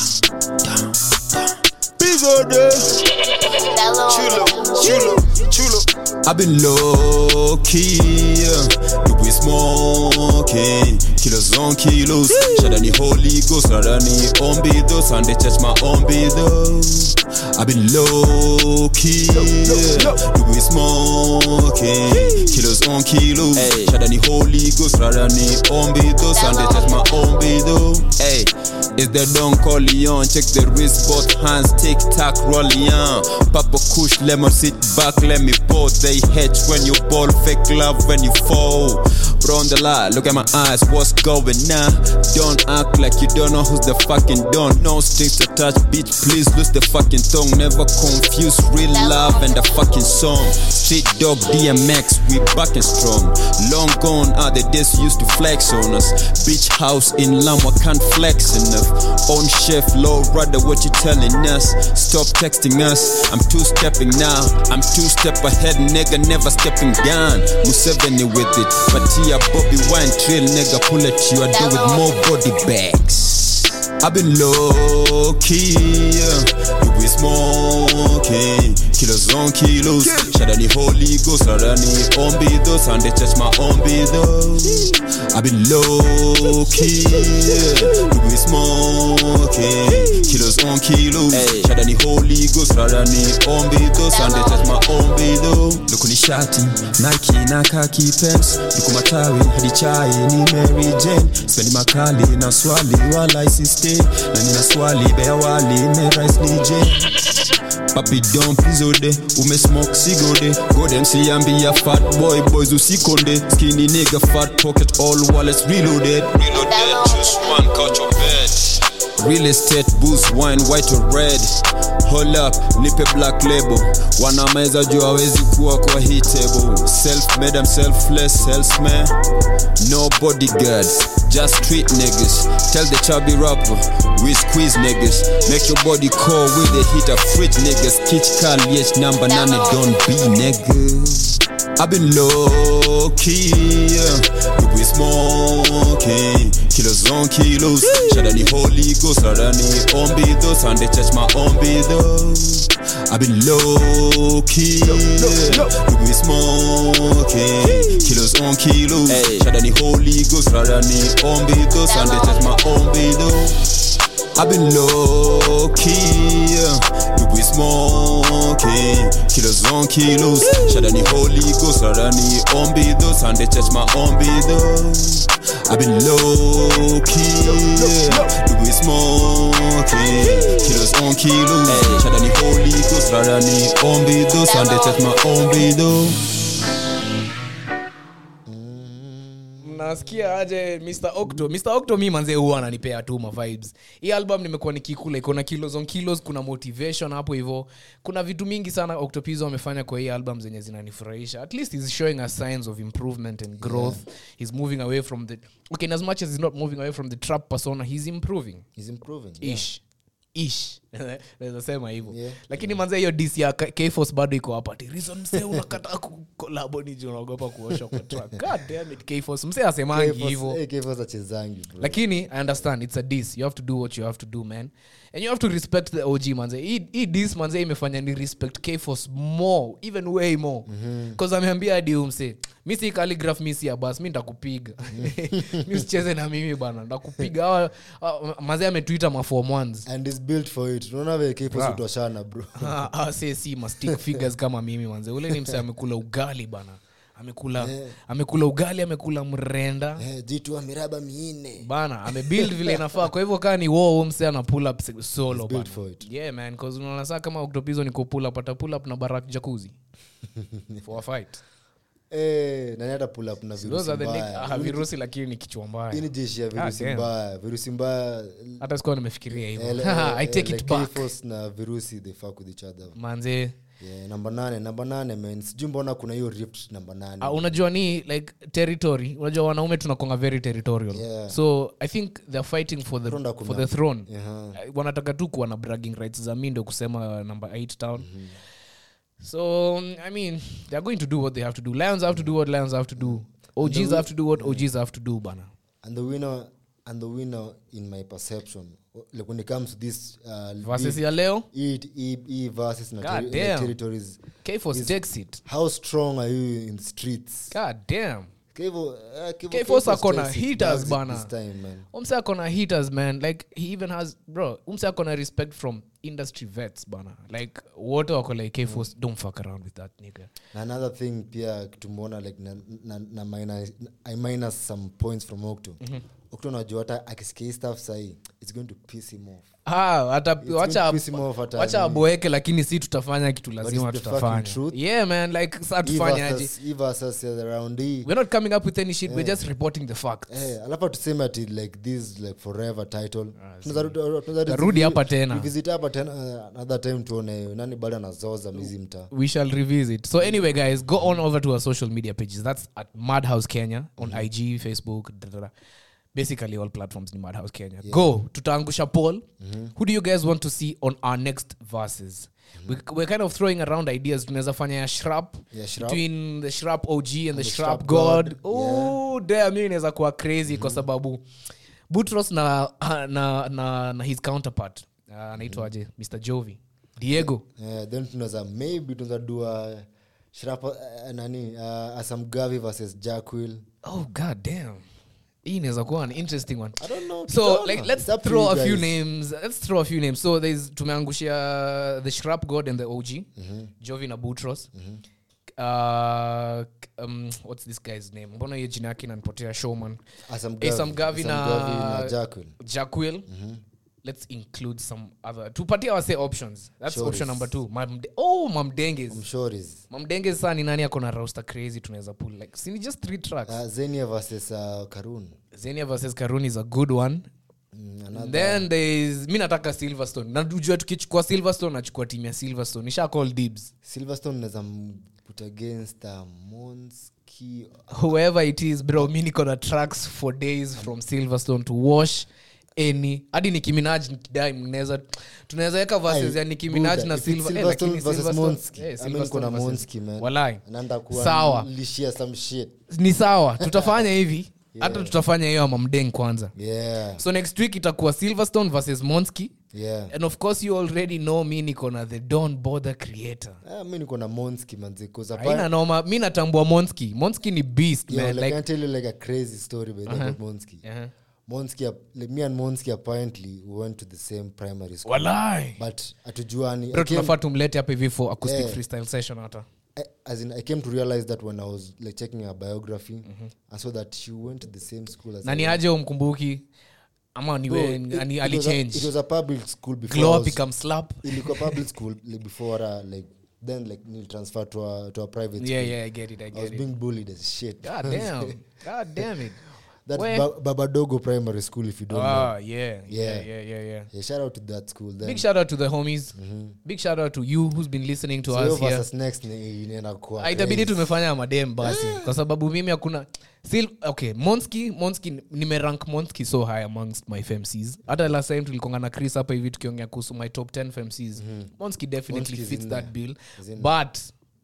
Bigger day. Chulo, chulo, chulo. I've been low key, yeah. we smoking, kilos on kilos. Shadani Holy Ghost, Radani on bido, Sunday church my on bido. I've been low key, yeah. we smoking, kilos on kilos. Shadani Holy Ghost, Radani on bido, Sunday church my on bido. Hey, it's the Don Corleone, check the wrist, both hands, tick tack, rolling on. Papa Kush, lemon, sit back, let me pour. They hedge when you ball, fake love when you fall. Bro on the lie, look at my eyes, what's going on? Don't act like you don't know who's the fucking don. No strings attached, bitch, please lose the fucking tongue. Never confuse real love and the fucking song. Street dog DMX, we back and strong. Long gone are the days you used to flex on us. Beach house in Lamwa can't flex enough. On chef, low rather what you telling us. Stop texting us, I'm two stepping now. I'm two step ahead, nigga, never stepping down. Museveni with it, but here Bobby Wine trail, nigga, pull at you. I do with more body bags. I've been low key, yeah. we smoking, kilos on kilos. Shadani Holy Ghost, Shadani on bido, Sunday church my on bido. I've been low key, yeah. we smoking, kilos on kilos. Shadani Holy Ghost, Shadani on bido, Sunday church my on bido. Lukuni shati, Nike na khaki pants, luku matawi hadi chai ni Mary Jane. Spendi makali na swali wala isiste, na nina swali bea wali me rice DJ. Papi don pizode, ume smoke sigode Go dem siambia fat boy boys usikonde Skinny nigga fat pocket all wallets reloaded Reloaded, choose one couch or bed real estate boost wine white or red hold up nipe black label wanameza juu hawezi kuwa kwa hii table self made I'm selfless salesman no bodyguards just street niggas tell the chubby rapper we squeeze niggas make your body cold with the heat of fridge niggas kitch call yes number nine don't be niggas I've been low key, yeah. Look, we smoking kilos on kilos. Shadani Holy Ghost, Shadani on those, and they touch my on those. I've been low key, yeah. Look, we smoking kilos on kilos. Shadani Holy Ghost, Shadani on those, and they touch my on those. I've been low key, yeah. You be smoking, kilos on kilos. Shadani Holy Ghost, Shadani on those, and they touch my on those. I've been low key, yeah. You be smoking, kilos on kilos. Shadani Holy Ghost, Shadani on those, and they touch my on those. nasikia aje mr octo mr octo mi manzee huwa ananipea tu ma vibes hii album nimekuwa nikikula iko na kilos on kilos kuna motivation hapo hivyo kuna vitu mingi sana octopizo amefanya kwa hii album zenye zinanifurahisha at least he's showing us signs of improvement and growth he's moving away from the okay in as much as he's not moving away from the trap persona he's improving He's improving. yeah. ish ish naweza sema hivyo lakini manze hiyo dis ya K- kforce bado iko hapa ati reason msee unakata kolabo niji unaogopa kuosha kwa track god damn it kforce msee asemangi K-Force- hivyo eh, K-Force achezangi, bro. lakini i understand it's a dis you have to do what you have to do man and you have to respect the og manze hii hii dis manze imefanya ni respect kforce more even way more bcause ameambia hadi umse mi si calligraph mi si abas mi ntakupiga mi usicheze na mimi bana ntakupiga Hawa- hawa- manze ametuita mafom ones and is built for it unaona vile K-Force Bra. hutoshana, bro Ah, ah, si si mastic figures kama mimi manze ule ni mse amekula ugali bana amekula amekula ugali amekula mrenda Eh, jitu wa miraba minne bana amebuild vile inafaa kwa hivyo kaa ni wo mse ana pull up se- solo He's built bana. for it. yeah man cause unaona saa kama octopizo ni pull up ata pull up na barak jacuzzi for a fight Eh, nani hata pull up na those virusi are the nick- mbaya ah, virusi lakini ni kichwa hii mbaya ni jeshi ya virusi damn. mbaya virusi mbaya hata sikuwa nimefikiria hivyo Eh, i eh, take like it back K-Force na virusi they fuck with each other manze yeah, namba nane namba nane man sijui mbona kuna hiyo rift namba nane Uh, unajua ni like territory unajua wanaume tunakonga very territorial Yeah. so i think they're fighting for the, Ronda for kuna- the throne Yeah. Uh, wanataka tu kuwa na bragging rights za mi ndo kusema number 8 town so um, i mean they're going to do what they have to do lions have to do what lions have to do og's have to do what og's have to do bana and the winner and the winner in my perception like when it comes to this uh, Versus big- ya leo? hii- hii- hii versus na God terri- like damn. territories K-Force is takes it. how strong are you in streets god damn Kevo, uh, Kevo, K-Force Kevo akona takes it, hitters bags it bana this time, man. umse akona hitters man like he even has bro umse akona respect from industry vets bana like wote wako like kforce don't fuck around with that nigga Na another thing pia tumeona like na, na, na minus, i minus some points from octo Mhm. octo najua hata akisikia hii stuff sahii it's going to piss him off Ah, hata It's going wacha to piss him off hata wacha nini. aboeke lakini si tutafanya kitu lazima it's the tutafanya fucking truth. yeah man like sa Hii tufanyaje versus- hii versus ya around hii we're not coming up with any shit we're Yeah. just reporting the facts Eh, alafu tuseme ati like this like forever title Tunaweza rudi- tunaweza Tarudi revisit- hapa tena. revisit hapa tena uh, another time tuone nani bado anazoza mizi mtaa we shall revisit so anyway guys go on over to our social media pages that's at madhouse kenya on ig facebook da, da, da. basically all platforms ni madhouse kenya go tutaangusha poll who do you guys want to see on our next verses we, we're kind of throwing around ideas tunaweza fanya ya shrap Yeah, Shrap. between the shrap og and the, the shrap Shrap god, God. oh damn hiyo inaweza kuwa crazy kwa sababu butros na, na, na, na his counterpart uh, anaitwaje mr jovi diego Eh, then tunaweza maybe tunaweza dua shrapa uh, nani uh, asamgavi versus jackwil oh god damn hii inaweza kuwa an interesting one I don't know, so tutaona. like let's It's up to throw you a few guys. names let's throw a few names so there's tumeangushia the shrap god and the og jovi na butros uh, um, what's this guy's name mbona hiyo jina yake inanipotea showman Asam Gavi. Asam Gavi Asam Gavi na na Jackwil. Jackwil. let's include some other tupatie wase options that's Shoris. option number two Mamde- oh mamdenges mshoris mamdenges saa ni nani akona roster crazy tunaweza pull like sini just three tracks uh, zenia versus uh, karun Zenia versus Karun is a good one. Mm, another- then there is mi nataka silverstone najua tukichukua silverstone nachukua timu ya silverstone nisha call dibs silverstone naweza put against uh, monski whoever it is bro mi niko na tracks for days from silverstone to wash any hadi nikiminaj nikidai mnaweza tunaweza weka verses ya nikiminaj na silver eh, lakini Silverstone- eh, Silverstone versus- Walai. sawa lishia some shit ni sawa tutafanya hivi hata tutafanya hiyo ama mdeng kwanza yeah so next week itakuwa silverstone versus monski yeah and of course you already know mi niko na the don bother creator Ah, mi niko na monski manzi 'cause aina appa- noma mi natambua monski monski ni beast Yo, man like, I like can tell you like a crazy story by Uh-huh. about Monski. Uh-huh. Monski, ap- like me and Monski apparently we went to the same primary school. Walai. But atujuani. bro I came, tunafaa tumlete hapa hivi for acoustic Yeah. freestyle session hata I, as in, I came to realize that when I was like checking her biography, I saw that she went to the same school as na I ni went. aje umkumbuki ama Bro, niwe it- it ani- was a- alichange It was a public school before. glow I up was- ikam slap ilikuwa public school like before uh, like then like nil transfer to a to a private Yeah, school. yeah, I get it, I I get was it. being bullied as shit. god damn god damn it That's Where? ba- Babadogo Primary School, if you don't Ah, know. yeah, yeah, yeah, yeah, yeah. Yeah, shout out to that school. Then. big shout out to the homies big shout out to you who's been listening to So hiyo us here versus next ni- inaenda kuwa Ah, itabidi crazy. tumefanya madem basi kwa sababu mimi hakuna still okay monski monski nimerank monski so high amongst my femcs hata last time tulikonga na chris hapa hivi tukiongea kuhusu my top 10 femcs monski definitely Monski is fits in that there. bill Is in but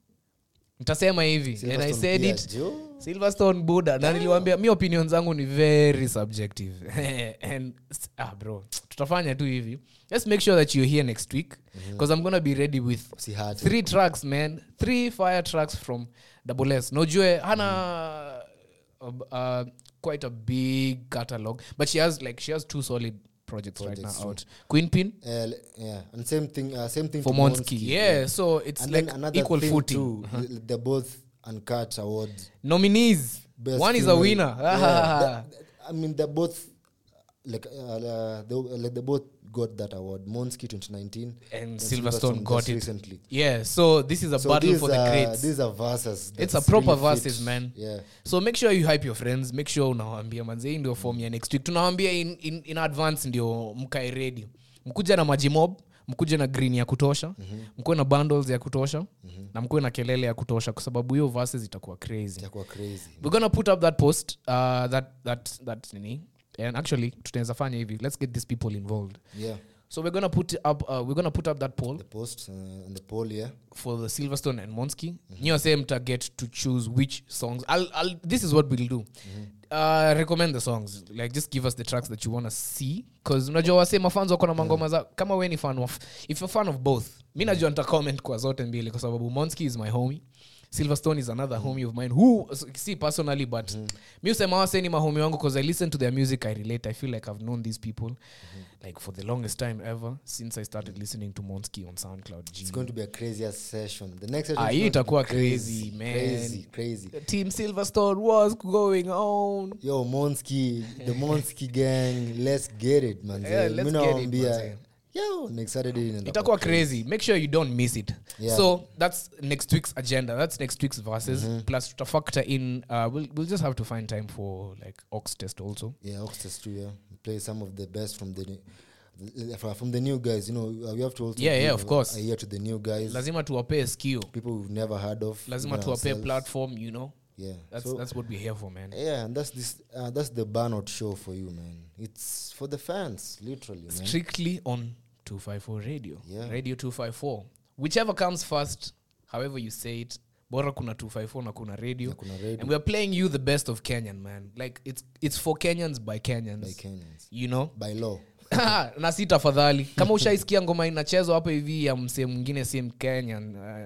nitasema hivi and i Silverstone said pia, it jo. silverstone buda na niliwambia mi opinion zangu ni very subjective and ah, bro tutafanya tu hivi just make sure that you're here next week because i'm gonna be ready with Usihate. three tracks man three fire tracks from double s nojue hana uh, uh, quite a big catalog but she has like she has two solid projects, right Projects, now out queen pin Uh, l- yeah, and same thing. Uh, same thing For to Monski, yeah, so it's And like then another equal thing footing. Too, Uh-huh. th- They're both uncut awards. nominees Best one is a female- winner Yeah, that- I mean, they're both like uh, uh, they, like they both got that award. Monski 2019 and Silverstone got just it recently. Yeah, so this is a So battle these for the are- greats. These are verses. it's a that's proper really fit. verses man Yeah. so make sure you hype your friends make sure unawambia manzei ndio form ya next week tunawambia in, in, in advance ndio mkae ready mkuja na majimob mkuja na green ya kutosha mm-hmm. mkuwe na bundles ya kutosha mm-hmm. na mkuwe na kelele ya kutosha kwa sababu hiyo verses itakuwa crazy Itakuwa crazy. we're gonna put up that post uh, that that that nini and actually tunaweza fanya hivi let's get these people involved Yeah. so we're gonna put up uh, we're gonna put up that poll The post uh, and the poll, yeah. for the Silverstone and Monski. Mm-hmm. You same to get to choose which songs. I'll, I'll. This is what we'll do. Uh, recommend the songs. Like just give us the tracks that you want to see. Cause unajua wase mafans wako na mangoma za kama we ni fan of if you're fan of both. Mi najua nita comment kwa zote mbili kwa sababu Monski is my homie. Silverstone is another homie of mine who see personally but mi usema wase ni mahomi wangu because I listen to their music I relate I feel like I've known these people like for the longest time ever since I started listening to Monski on SoundCloud G. It's going to be a crazy ass session. The next session Ah, is hii going to be itakuwa crazy, man. Crazy, crazy. Team Silverstone was going on. Yo, Monski, the Monski gang, let's get it, man. Yeah, let's Mi get it, nawaambia, manze. Yo, next Saturday inaenda itakuwa kuwa crazy make sure you don't miss it Yeah. so that's next week's agenda that's next week's verses plus to factor in uh, we'll, we'll just have to find time for like ox test also Yeah, Oxtest too. Yeah, play some of the best from the the- from from the new guys. You know, uh, we have to also Yeah, yeah, give of course. a ear to the new guys, lazima tuwapee skill people we've never heard of. lazima even tuwapee ourselves. platform you know Yeah, that's, so that's what we're here for man yeah, and that's this uh, that's the burnout show for you, man. It's for the fans, literally, man. strictly on 254 radio Yeah. radio 254 whichever comes first however you say it bora kuna 254 na kuna radio, Na kuna radio. and we're playing you the best of kenyan man like it's, it's for kenyans by kenyans, By Kenyans. you know By law. na si tafadhali kama ushaisikia ngoma inachezwa hapo hivi ya msee mwingine si mkenya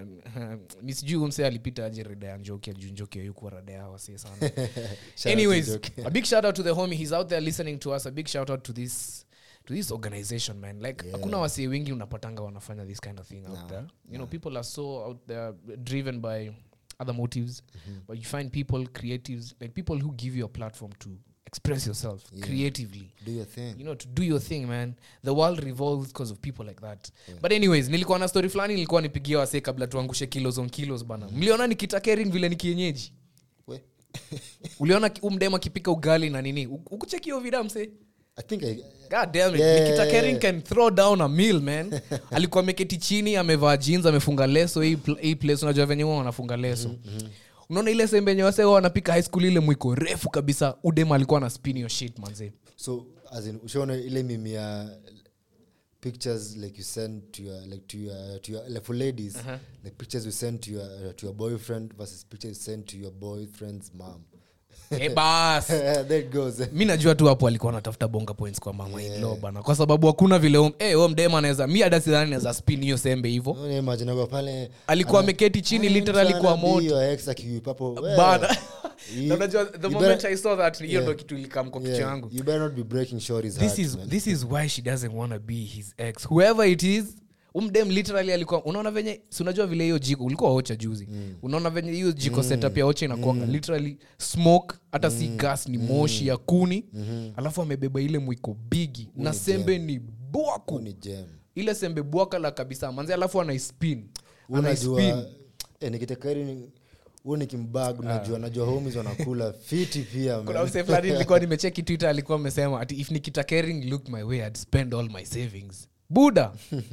uh, mi sijui huyu msee alipita aje rada ya njoki juu njoki ayukuwa rada ya wasee sana Shout out to anyways Njoki. a big shout out to the homie he's out there listening to us a big shout out to this to this organization man like hakuna wasee wengi unapatanga wanafanya this kind of thing out there you know people are so out there driven by other motives but you find people creatives like people who give you a platform to express yourself creatively Do your thing. you know to do your thing man the world revolves because of people like that but anyways nilikuwa na story fulani nilikuwa nipigia wasee kabla tuangushe kilos on kilos bana mliona nikita kering vile ni kienyeji We. uliona ki- umdem akipika ugali na nini U- ukucheki hiyo vida mse I think I, God damn it. Yeah. Nikita Kering can throw down a meal man alikuwa ameketi chini amevaa jeans amefunga leso hii pl- hii place unajua venye huwa wanafunga leso unaona ile sembe yenye wase huwa wanapika high school ile mwiko refu kabisa udem alikuwa na spin your shit manze so as in ushaona ile mimi ya pictures like you send to your like to your to your like for ladies Uh-huh. the pictures you send to your to your boyfriend versus pictures you send to your boyfriend's mom Eh, bas there it goes mi najua tu hapo alikuwa anatafuta bonga points kwa mama yeah. bana kwa sababu hakuna vile um, eh, huyo mdem anaweza mi hata sidhani naweza spin hiyo sembe hivo Unaona imagine ako pale alikuwa ana- ameketi chini I'm literally trying kwa to be moto your ex akiwip hapo, well, bana you- Na unajua the you moment better- i saw that hiyo Yeah. ndo kitu ilikam kwa kichwa Yeah, yangu you better not be breaking shorty's this heart, is man. this is why she doesn't want to be his ex whoever it is umdem literally alikuwa unaona venye si unajua vile hiyo jiko ulikuwa ocha juzi mm. unaona venye hiyo jiko mm. setup ya ocha inakuanga mm. literally smoke hata si gas ni moshi ya kuni mm-hmm. alafu amebeba ile mwiko bigi na sembe ni bwaku ni jam ile sembe bwaka la kabisa manzi alafu anaispin unajua anaispin eh, nikitekari huo nikimbag unajua najua homies wanakula fiti pia kuna man. msee fulani nilikuwa nimecheki twitter alikuwa amesema ati if nikita caring look my way I'd spend all my savings buda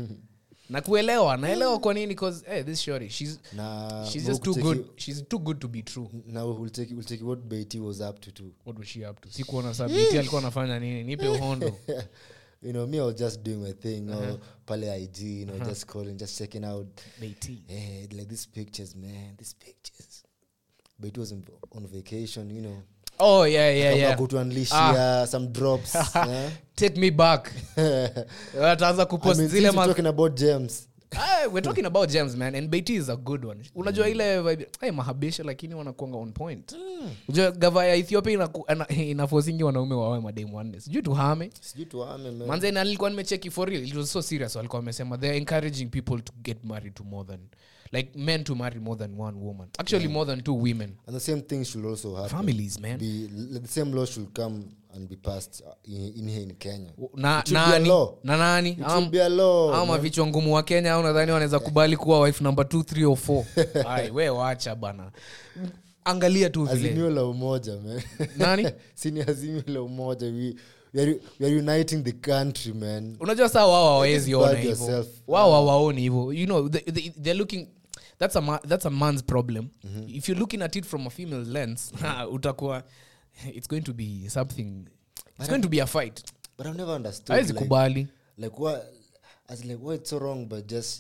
na kuelewa naelewa kwa nini cause hey, this shorty she's na she's just too ukiteki- good she's too good to be true now we'll take, we'll take what Beatty was up to too what was she up to sikuona saa BT alikuwa anafanya nini nipe uhondo you know me I was just doing my thing uh Uh-huh. pale IG you know Uh-huh. just calling just checking out Beatty. eh, like these pictures man these pictures Beatty was on, on vacation you know oh yeah yeah Akaamua yeah kutuunleashia some drops eh? take me back ataanza I kupost mean, zile since we're ma- talking about gems Ah, we're talking about gems man and Beatty is a good one unajua ile vibe hey, mahabisha lakini wanakuanga on point unajua gava ya ethiopia inaku- ana- inafosingi wanaume wawe mademu wanne sijui tuhame sijui tuame man. manze na nilikuwa nimecheki for real it was so serious walikuwa wamesema they're encouraging people to get married to more than like men to marry more than one woman actually more than two women and the same thing should also happen Families, man. be, l- the same law should come and be passed uh, in, in here in Kenya na It should be a nani law. na nani It should be a law, ama man. vichwa ngumu wa kenya au nadhani wanaweza kubali kuwa wife number 2 3 or 4 ai we wacha bana angalia tu vile azimio la umoja man. Nani? si ni azimio la umoja we, we, are, we are uniting the country man unajua saa wao hawawezi Just ona bag hivo yourself. wao hawaoni hivo you know they, they, they're looking that's a, ma, that's a man's problem if you're looking at it from a female lens utakuwa it's going to be something it's going to be a fight but I've never understood hawezi like, kubali like what as like what's so wrong but just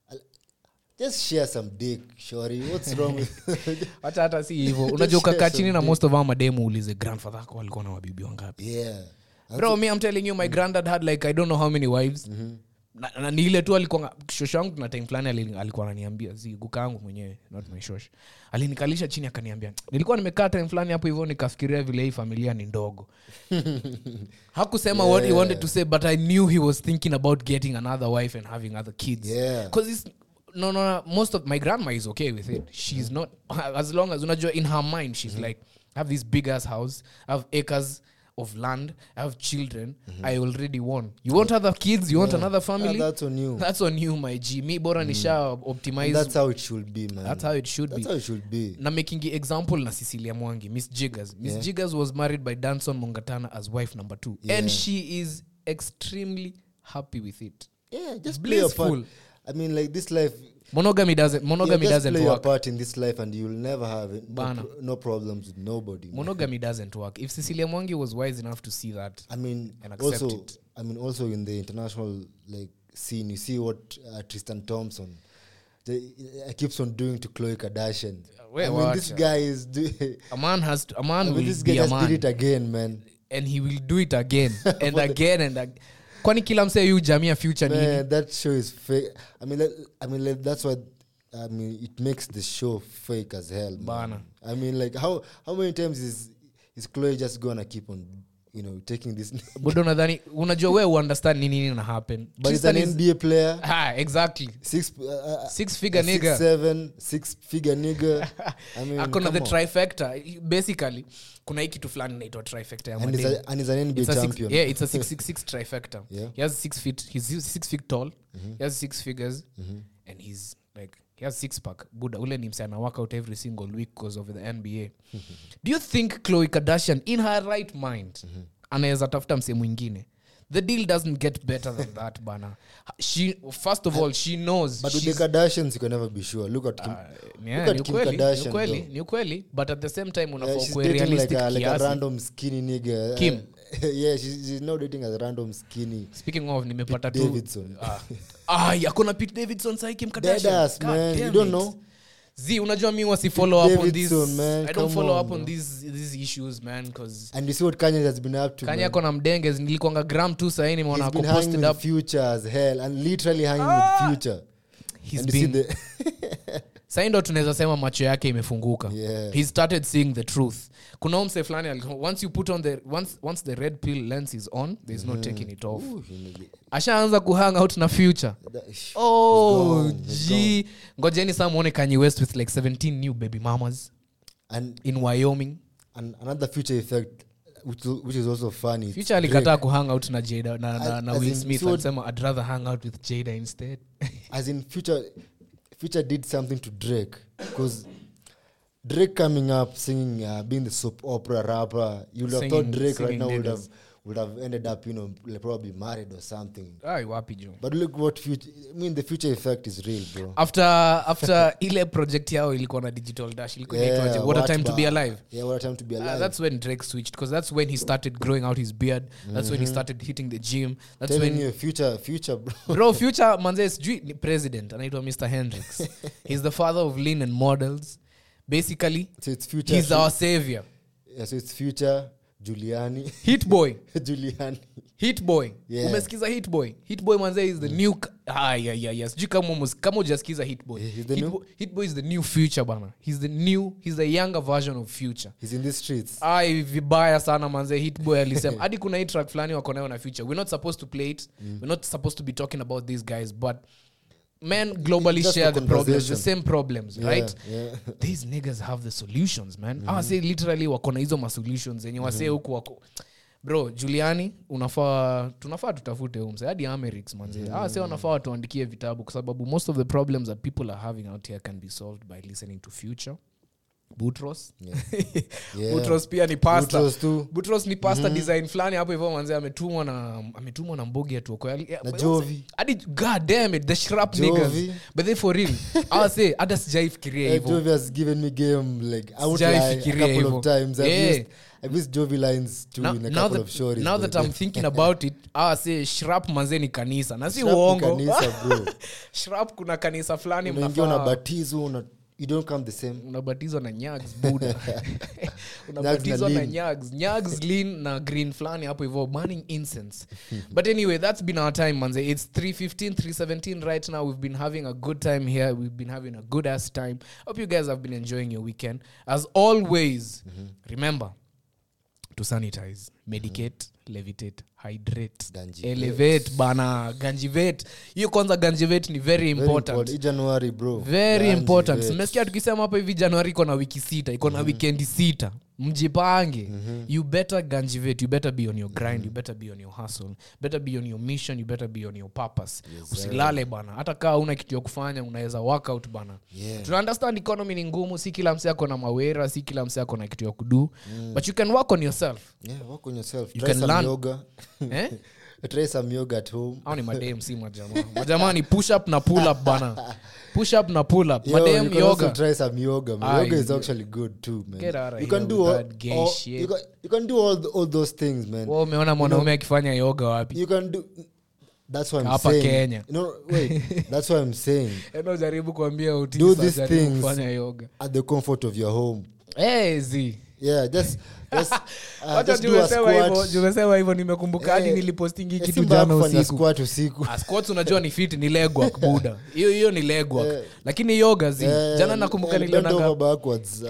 just share some dick shorty what's wrong with hata hata si hivo unajua Just share ukakaa some chini na dick. most of our mademu ulize grandfather ako walikuwa na wabibi wangapi yeah bro me i'm telling you my granddad had like i don't know how many wives na, na ni ile tu alikuwa shosho yangu na time fulani ali- alikuwa ananiambia zi guka yangu mwenyewe not my shosh alinikalisha chini akaniambia nilikuwa nimekaa time fulani hapo hivyo nikafikiria vile hii familia ni ndogo hakusema what he wanted to say but i knew he was thinking about getting another wife and having other kids Yeah. because it's no, no no most of my grandma is okay with it she's not as long as unajua in her mind she's like I have this big ass house I have acres of land I have children I already won you want other kids you want Yeah. another family Yeah, that's on you. that's on you my G me bora nisha And optimize that's how it should be man That's how it should that's be. how it should be na making example na cecilia mwangi miss jiggers miss Yeah. jiggers was married by danson mongatana as wife number two Yeah. and she is extremely happy with it yeah just play your part blissful I mean like this life monogamy doesn't monogamy yeah, just doesn't play your work part in this life and you'll never have it, no, Bana. pro- no problems with nobody man. monogamy doesn't work if cecilia mwangi was wise enough to see that I mean, and accept also, it I mean, also in the international like scene, you see what uh, Tristan Thompson the, uh, keeps on doing to Khloe Kardashian. wait, I mean, watch this out. guy is doing. a man has to, a man I mean, will this guy be a just man did it again, man. and he will do it again and again and ag- kwani kila msee yu jamia future nini Man, that show is fake. I mean, like, I mean, like, that's what. I mean, it makes the show fake as hell. Man. Bana. I mean, like, how how many times is is Chloe just gonna keep on, you know, taking this? budo nadhani unajua we uunderstand ni nini na happen but he's an Tristan is- NBA player. ah, exactly Six, uh, uh, Six figure a nigga. Six seven, six figure nigga. I mean, akona come the on. trifecta basically kuna hii kitu fulani inaitwa trifecta ya And he's mademu. a- and he's an NBA It's a six- champion. yeah, it's a 666 trifecta Yeah. he has six feet he's six feet tall he has six figures and he's like he has six pack buda ule ni mse ana work out every single week because of the nba do you think chloe kardashian in her right mind anaweza tafuta msee mwingine the deal doesn't get better than that bana she, first of all she knows but with the she's- Kardashians you can never be sure look at Kim, Yeah, look ni at Kim ukweli, ni Kardashian ukweli, though. ni ukweli but at the same time unafaa Yeah, she's ukuwe dating like realistic a, like a kiasi. random skinny nigga. Kim? yeah, she's, she's not dating a random skinny. speaking of nimepata Pete tu Davidson. ah, akona pete davidson sai kim Kardashian. Deadass, God man. You damn don't it. know? z unajua mi wasi follow up on these Davidson, man. i don't Come follow on, up on bro. these these issues man because And you see what Kanye has been up to. kanya man. ako na mdenge nilikwanga gram tu sahii nimeona He's ako been hanging posted with up Future as hell, and literally hanging with Future. He's and you see been- the sahii ndo tunaweza sema macho yake imefunguka Yeah. he started seeing the truth kuna huyu mse fulani ali- once you put on the once, once the red pill lens is on there's no taking it off Ooh, nigga. ashaanza kuhang out na future That- sh- oh he's gone, he's g ngojeni saa mwone kanye west with like 17 new baby mamas And in wyoming and another future effect, which, which is also funny. it's future alikataa Drake. kuhang out na jada na, na, As- na as will in, smith so- alisema i'd rather hang out with jada instead as in future future did something to drake because drake coming up singing uh, being the soap opera rapper you would have thought Singing- drake right singing now would niggas. have would have ended up you know like probably married or something ai wapi jo but look what future i mean the future effect is real bro after after ile project yao ilikuwa na digital dash ilikuwa inaitwaje? what a time to be alive yeah what a time to be Uh, alive that's when drake switched because that's when he started growing out his beard that's when he started hitting the gym that's telling when you future future bro bro future manze sijui ni president anaitwa mr hendrix he's the father of lean and models basically so it's future he's our savior yeah, so it's future Giuliani hit boy Giuliani hit boy Yeah. umesikiza hit boy hit boy manze is the new ah, yeah, yeah, yeah. sijui kama umes- kama ujasikiza hit boy He's the hit, new- boy hit boy is the new future bana he's the new he's the younger version of future he's in the streets ai vibaya sana manze hitboy alisema hadi kuna hii track fulani wako nayo na future we're not supposed to play it we're not supposed to be talking about these guys but men globally Just share for the problems the conversation. same problems Yeah, right yeah. these niggas have the solutions man mm say literally wako na hizo masolutions zenye wasee huku wako bro juliani unafaa tunafaa tutafute umse hadi amerix manze mm. ah, se wanafaa watuandikie vitabu kwa sababu most of the problems that people are having out here can be solved by listening to future butros Yeah. butros pia ni pasta Butros tu. butros ni pasta design fulani hapo hivyo manze ametumwa na ametumwa na mbogi atuokoe Na Jovi. hadi god damn it the shrap Jovi. niggas but they for real i say hata sijaifikiria Uh, hivyo Jovi has given me game like I won't Sijai lie, a fikiria couple hivyo. of times. I've Yeah. used I've used Jovi lines too now, in a now couple that, of stories. now but that i'm thinking about it ah, say shrap manze ni kanisa na si Shrap ni uongo kanisa, bro. shrap kuna kanisa fulani unaingia mnafaa unabatizo una you don't come the same unabatizwa na nyags buda unabatizwa na na lean. nyags nyags lean na green fulani hapo hivyo burning incense but anyway that's been our time manze it's 315 317 right now we've been having a good time here we've been having a good ass time hope you guys have been enjoying your weekend as always remember to sanitize medicate levitate hydrate Ganjivate. elevate bana ganjivate hiyo kwanza ganjivate ni very Very important important. Hii January bro very Ganji, important vet. mmesikia tukisema hapa hivi januari iko na wiki sita iko na wikendi sita mjipange you better ganjivate you better be on your grind you better be on your hustle better be on your mission you better be on your purpose usilale bana hata kaa una kitu ya kufanya unaweza workout bana Yeah. tuna understand economy ni ngumu si kila mse ako na mawera si kila mse ako na kitu ya kudu but you can work on yourself yeah work on yourself You try can some learn. yoga eh? try some yoga at home au ni madem si majamaa majamaa ni push up na pull up bana push up na pull up Yo, you madem can also yoga try some yoga man. Ah, yoga is you- actually good too man Get out of you here can do with all, that gay all shit. you, can, you can do all, the, all those things man Wewe umeona mwanaume akifanya yoga wapi you can do that's what i'm Hapa saying Kenya. no wait that's what i'm saying eno jaribu kuambia do utisa these jaribu things kufanya yoga at the comfort of your home hey, zi yeah just just, uh, Wacha just do a jumesema hivyo squat jumesema hivyo nimekumbuka hadi Eh, nilipostingi eh, kitu si mbaya jana kufanya usiku squat usiku Ah, squats unajua ni fit ni legwork buda hiyo hiyo ni legwork Eh. lakini yoga zi Eh, jana nakumbuka eh, bend nilionanga over backwards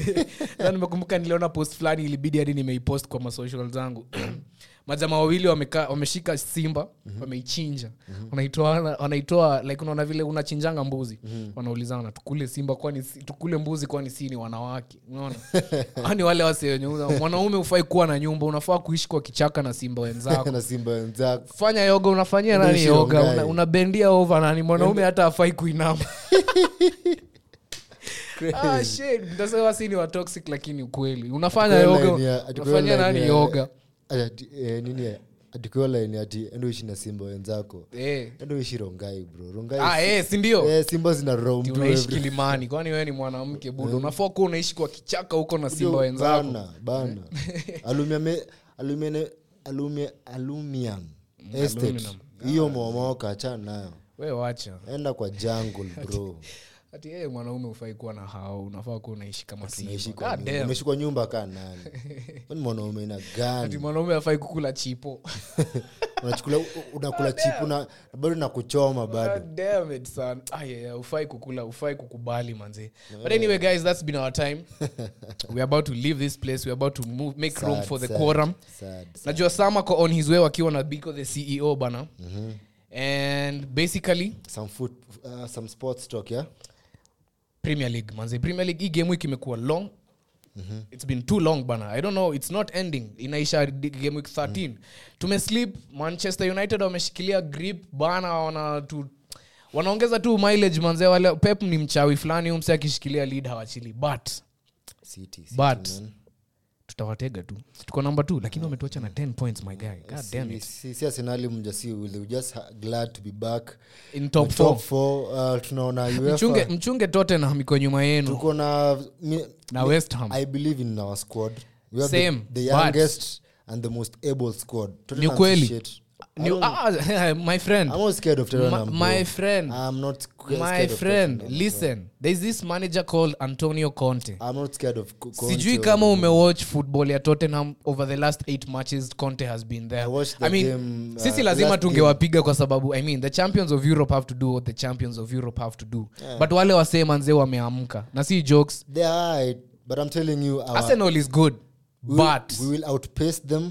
Sasa nimekumbuka niliona post fulani ilibidi hadi nimeipost kwa masocial zangu majama wawili wamekaa wameshika simba wameichinja wanaitoa wanaitoa like unaona vile unachinjanga mbuzi wanaulizana tukule simba kwani si- tukule mbuzi kwani si ni wanawake unaona ani wale wase wenye una- mwanaume ufai kuwa na nyumba unafaa kuishi kwa kichaka na simba wenzako na simba wenzako fanya yoga unafanyia nani Unaishi yoga Rongai. una, unabendia over nani mwanaume hata afai kuinama ah, shit, mtasema si ni wa toxic lakini ukweli unafanya Kwa yoga line ya- ati kwa unafanya line nani ya- yoga ati, eh, nini eh, atikiwa line ati endo ishi na simba wenzako Eh. endo ishi rongai bro rongai Ah, si- eh, si ndio? eh, simba zina roam Ati tu unaishi every- kilimani kwani wewe ni mwanamke budo unafaa kuwa unaishi kwa kichaka huko na simba Ndio, wenzako bana, bana alumia me- alumia- alumia- alumium estate aluminum. hiyo momoka achana nayo we wacha enda kwa jungle bro ati yeye mwanaume ufai kuwa na hao unafaa kuwa unaishi kama simba. Unaishi kwa God nyumba- damn. umeishi kwa nyumba kaa nani Wewe ni mwanaume ina ati gani mwanaume afai kukula chipo unachukula unakula chipu na na bado na kuchoma bado God damn it, son. Ah, yeah, yeah, ufai kukula ufai kukubali manzi but anyway guys that's been our time we're about to leave this place we're about to move, make room Sad, for the sad, quorum sad, najua sam ako on his way wakiwa na biko the ceo bana and basically some food uh, some sports talk yeah premier league manze premier league hii game week imekuwa long it's been too long bana i don't know it's not ending inaisha di- game week 13 tumesleep manchester united wameshikilia grip bana wana tu wanaongeza tu mileage manze wale pep ni mchawi fulani huyu mse akishikilia lead hawachili but city, city but man. tutawatega tu tuko number 2 lakini wametuacha na 10 points my guy god damn Si- it si si arsenali mja si we were just ha- glad to be back In top The four. top four, uh, tunaona UEFA. mchunge mchunge tottenham iko nyuma yenu tuko na mi- Na mi- West Ham. i believe in our squad we have Same, the, the but- youngest and the most able squad ni Tottenham kweli shit. I Ni- don't- ah, my friend I'm not scared of Tottenham, my, bro. my friend I'm not scared my of friend Tottenham, listen there's this manager called antonio conte I'm not scared of Co- Conte sijui or- kama umewatch football ya tottenham over the last eight matches conte has been there I watched the I mean, game, uh, sisi the lazima last tungewapiga kwa sababu i mean the champions of europe have to do what the champions of europe have to do Yeah. but wale wasee manzee wameamka na si jokes They are alright, but I'm telling you, our, arsenal is good we will, but we will outpace them.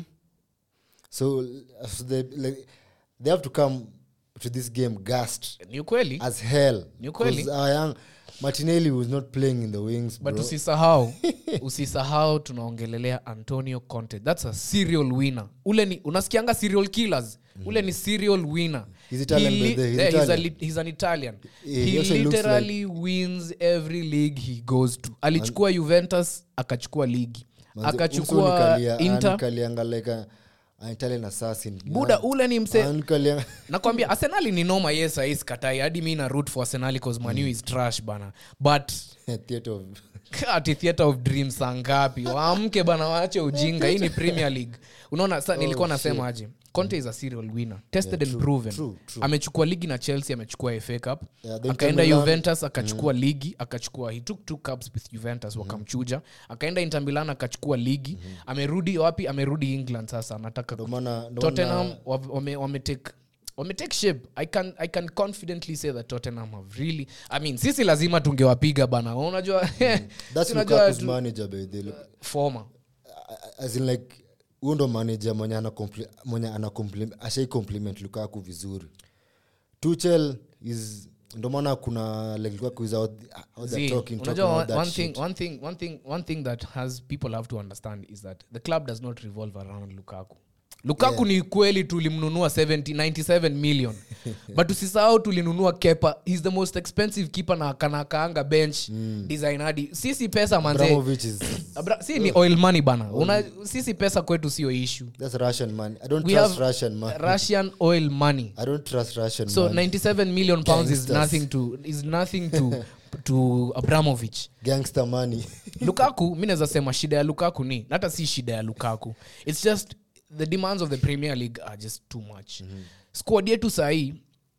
So, so they like they have to come to this game gassed ni ukweli as hell. Ni ukweli. 'Cause our young Martinelli was not playing in the wings, but bro. usisahau usisahau tunaongelelea antonio conte thats a serial winner ule ni unasikianga serial killers ule ni serial winner He's Italian, He by the way. He's yeah, he's, a Italian. li- he's an italian He- he, he also looks literally wins every league he goes to alichukua juventus akachukua ligi Manze, akachukua umso nikalia- inter anikalianga like a- an Italian assassin. buda ule ni mse Anikalianga- nakwambia arsenali ni noma yes ais katai hadi mi na root for arsenali cause manu is trash bana but Theatre of- ati theatre of dreams saa ngapi waamke bana waache ujinga hii ni premier league unaona sa nilikuwa nasema aje conte is a serial winner tested and proven true, true. amechukua ligi na chelsea amechukua fa cup Yeah, then akaenda Milan- juventus akachukua ligi akachukua he took two cups with juventus wakamchuja akaenda inter milan akachukua ligi amerudi wapi amerudi england sasa anataka Ndo maana- ndo tottenham maana- wame- wame- wametake wametake shape I can, i can confidently say that tottenham have really i mean sisi lazima tungewapiga bana unajua That's si unajua Lukaku's tu- manager, by the way. former as in like huyo ndo manager mwenye ana compli- mwenye ana compliment- ashai compliment lukaku vizuri tuchel is ndo maana kuna like lukaku is out, out there See, talking, talking unajua about one, that one thing shit. one thing one thing one thing that has people have to understand is that the club does not revolve around lukaku lukaku ni kweli tulimnunua 70 97 million but usisahau tulinunua kepa he's the most expensive keeper na kanakaanga bench design hadi sisi pesa manze Abramovich is Abra, si ni oil money bana Una, sisi pesa kwetu sio issue that's russian man i don't we trust have russian man russian oil money i don't trust russian so man 97 million pounds is Gangsters. nothing to is nothing to to abramovich gangster money lukaku mi naweza sema shida ya lukaku ni na hata si shida ya lukaku its just the demands of the premier league are just too much mm-hmm. squad yetu sahii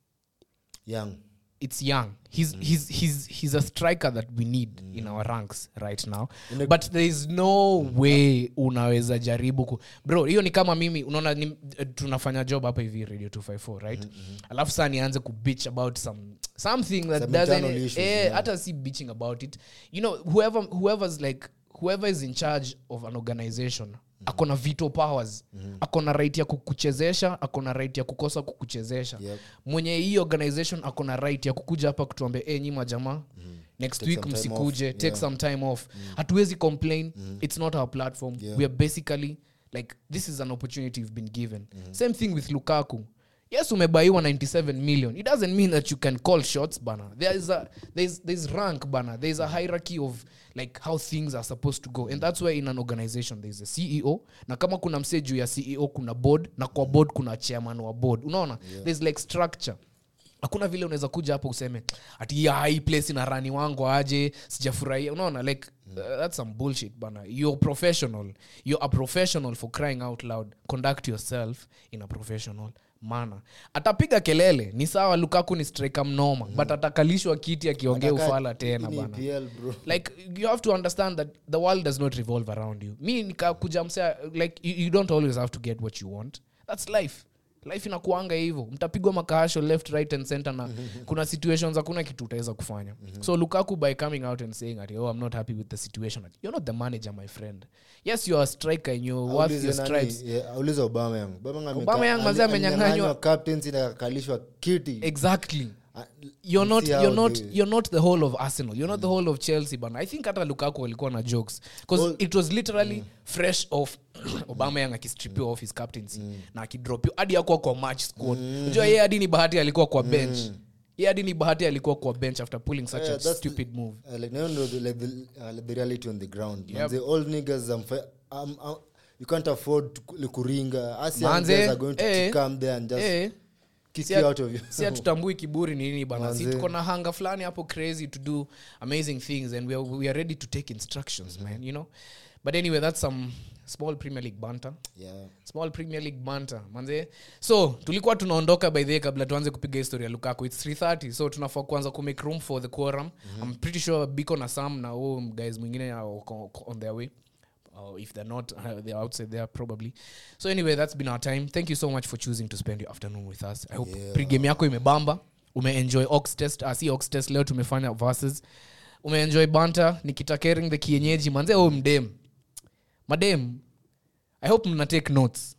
young it's young he's, he's, he's, he's a striker that we need in our ranks right now In a- but there is no way unaweza jaribu ku bro hiyo ni kama mimi unaona ni, eh, tunafanya job hapa hivi radio 254 right alafu saa nianze kubitch about some something that Some doesn't internal issues, eh, yeah. hata si bitching about it you know whoever whoever's like whoever is in charge of an organization akona veto powers akona right ya kukuchezesha akona right ya kukosa kukuchezesha Yep. mwenye hii organization akona right ya kukuja hapa kutuambia e nyima jamaa next Take week some time msikuje off. take Yeah. some time off hatuwezi complain it's not our platform Yeah. we are basically like this is an opportunity you've been given same thing with lukaku yes umebaiwa 97 million it doesn't mean that you can call shots bana there is a there's, there's rank bana there's a hierarchy of like how things are supposed to go and that's why in an organization there's a ceo na kama kuna msee juu ya ceo kuna board na kwa board kuna chairman wa board unaona yeah. there's like structure hakuna vile unaweza kuja hapo useme ati ya hii place ina rani wangu aje sijafurahia unaona like uh, that's some bullshit bana you're professional you're a professional for crying out loud conduct yourself in a professional manner atapiga kelele ni sawa lukaku ni striker mnoma but atakalishwa kiti akiongea Ataka- ufala tena hii ni bana EPL, bro. like you have to understand that the world does not revolve around you mi nikakuja msea like you, you don't always have to get what you want that's life life inakuanga hivyo mtapigwa makahasho left right and center na kuna situations hakuna kitu utaweza kufanya so lukaku by coming out and saying ati, oh i'm not happy with the situation you're not the manager my friend yes you're a striker and you're worth Aulize your nani- stripes yeah, aulize Aubameyang. Aubameyang ameka- Aubameyang ali- mazee amenyang'anywa- alinyang'anywa captaincy na akakalishwa kiti exactly Ah, you're not see how you're not they- you're not the whole of arsenal you're not the whole of chelsea bana i think hata lukaku alikuwa na jokes because Well- it was literally fresh off obama yang akistripiwa off his captaincy na akidropiwa hadi akuwa kwa match squad unajua yeye hadi ni bahati alikuwa kwa bench yeye hadi ni bahati alikuwa kwa bench after pulling such Yeah, a that's stupid move Uh, like now know the, like the, uh, like the reality on the ground Yep. yep. the old niggas um, fi- um, um, you can't afford to, like, kuringa us young Manze, guys are going to eh, come there and just eh, kick si you at- out of you si hatutambui kiburi ni nini bana si Manze. tuko na hanga fulani hapo crazy to do amazing things and we are, we are ready to take instructions man you know but anyway that's some small premier league banter yeah small premier league banter manze so tulikuwa tunaondoka by the way kabla tuanze kupiga historia ya lukaku its 330 so tunafaa kuanza kumake room for the quorum i'm pretty sure biko na sam na huu guys mwingine are wako- on their way or if they're not uh, they're outside there probably so anyway that's been our time thank you so much for choosing to spend your afternoon with us i hope Yeah. pregame yako imebamba umeenjoy ox test uh, si ox test leo tumefanya verses umeenjoy banta nikitakering the kienyeji manze oh mdem madem i hope mna take notes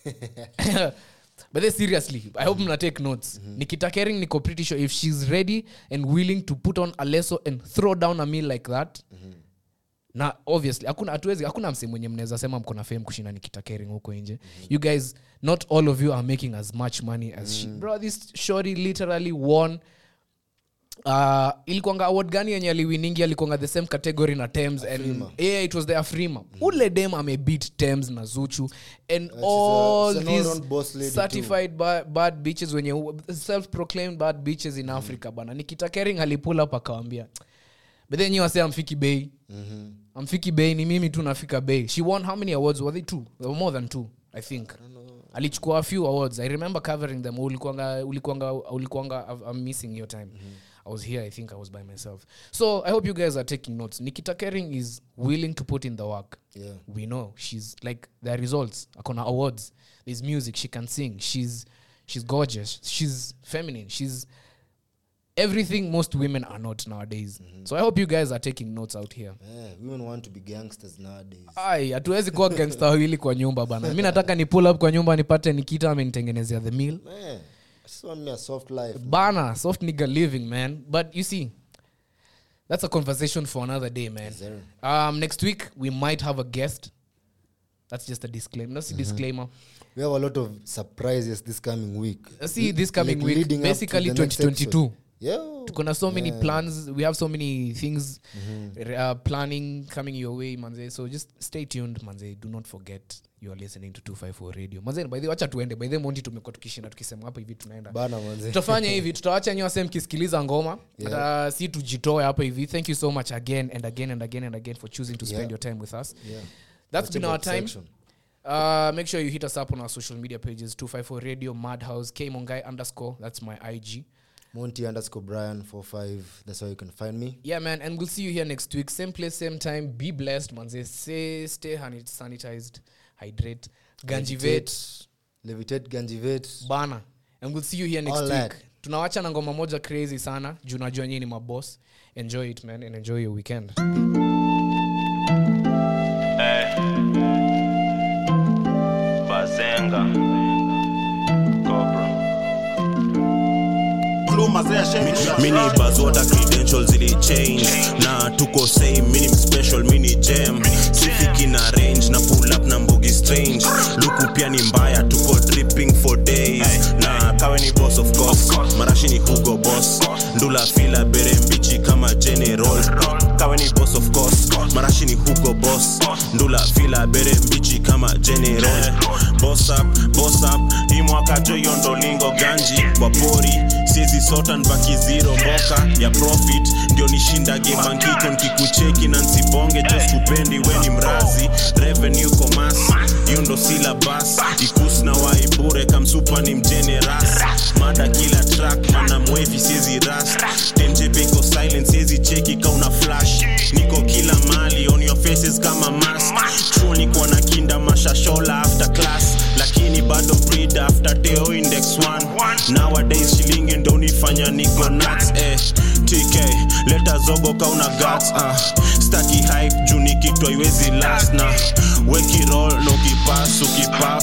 but then seriously i hope mna take notes nikita kering niko pretty sure if she's ready and willing to put on a leso and throw down a meal like that na obviously hakuna hatuwezi hakuna mse mwenye mnaweza sema mko na fame kushinda nikita kering huko nje you guys not all of you are making as much money as she bro this shorty literally won uh, ilikuanga award gani yenye aliwiningi alikuanga the same category na tems and yeah, it was the afrima ule dem amebeat tems na zuchu and she's a- all she's an these all-round boss lady certified ba- bad bitches wenye self proclaimed bad bitches in africa bana nikita kering alipull up akawambia but then you wase amfiki bei amfiki bei ni mimi tu nafika bei she won how many awards were they two There were more than two i think alichukua a few awards i remember covering them ulikuanga ulikuanga ulikuanga i'm missing your time i was here i think i was by myself so i hope you guys are taking notes nikita kering is willing to put in the work Yeah. we know she's like there are results akona awards there's music she can sing she's she's gorgeous she's feminine she's everything most women are not nowadays so i hope you guys are taking notes out here yeah, women want to be gangsters nowadays ai hatuwezi kuwa gangsta wawili kwa nyumba bana mi nataka ni pull up kwa nyumba nipate nikita amenitengenezea the meal man I just want me a soft life bana soft nigga living man but you see that's a conversation for another day man sir. um, next week we might have a guest that's just a disclaimer that's a disclaimer we have a lot of surprises this coming week see this coming Like week leading up to basically the next 2022 episode. yeah kuna so many Yeah. plans we have so many things uh, planning coming your way manze so just stay tuned manze do not forget you are listening to 254 radio manze by the way, wacha tuende by the way, monti tumekuwa tukishinda tukisema hapa hivi tunaenda bana manze tutafanya hivi tutawacha nyi wase mkisikiliza ngoma yeah. si tujitoe hapa hivi thank you so much again and again and again and again for choosing to spend Yeah. your time with us Yeah. that's been our Watchable time section. uh, make sure you hit us up on our social media pages 254 radio madhouse kmongai underscore that's my ig monty underscore brian 45 that's how you can find me yeah man and we'll see you here next week same place same time be blessed manze say stay hani- sanitized hydrate ganjivet levitate ganjivet bana and we'll see you here next All week that. tunawacha na ngoma moja crazy sana juu najua nyii ni maboss enjoy it man and enjoy your weekend Bazenga. Cobra. mini bazoda credentials ili change na tuko same mini special mini jam sifiki na range na pull up na mbogi strange luku pia ni mbaya tuko dripping for days na kawe hugo boss ndula fila bere mbichi kama general boss up boss up hii mwaka jo hiyo ndo lingo ganji kwa pori siezi sota nbaki zero mboka ya profit ndio nishinda gebankiko nkikucheki na nsibonge just kupendi weni mrazi revenue commerce hiyo ndo silabas ikus na waibure kamsupa ni mjeneras mada kila track mana mwevi siezi ras tenjepeko silent siezi cheki kauna flash niko kila mali on your faces kama mask chuo niko na kinda mashashola after class lakini bado breed after teo index 1 nowadays shilingi ndo nifanya niko nuts eh tk leta zogo kauna guts uh. staki hype juu nikitwa iwezi last na weki roll na ukipas ukipaf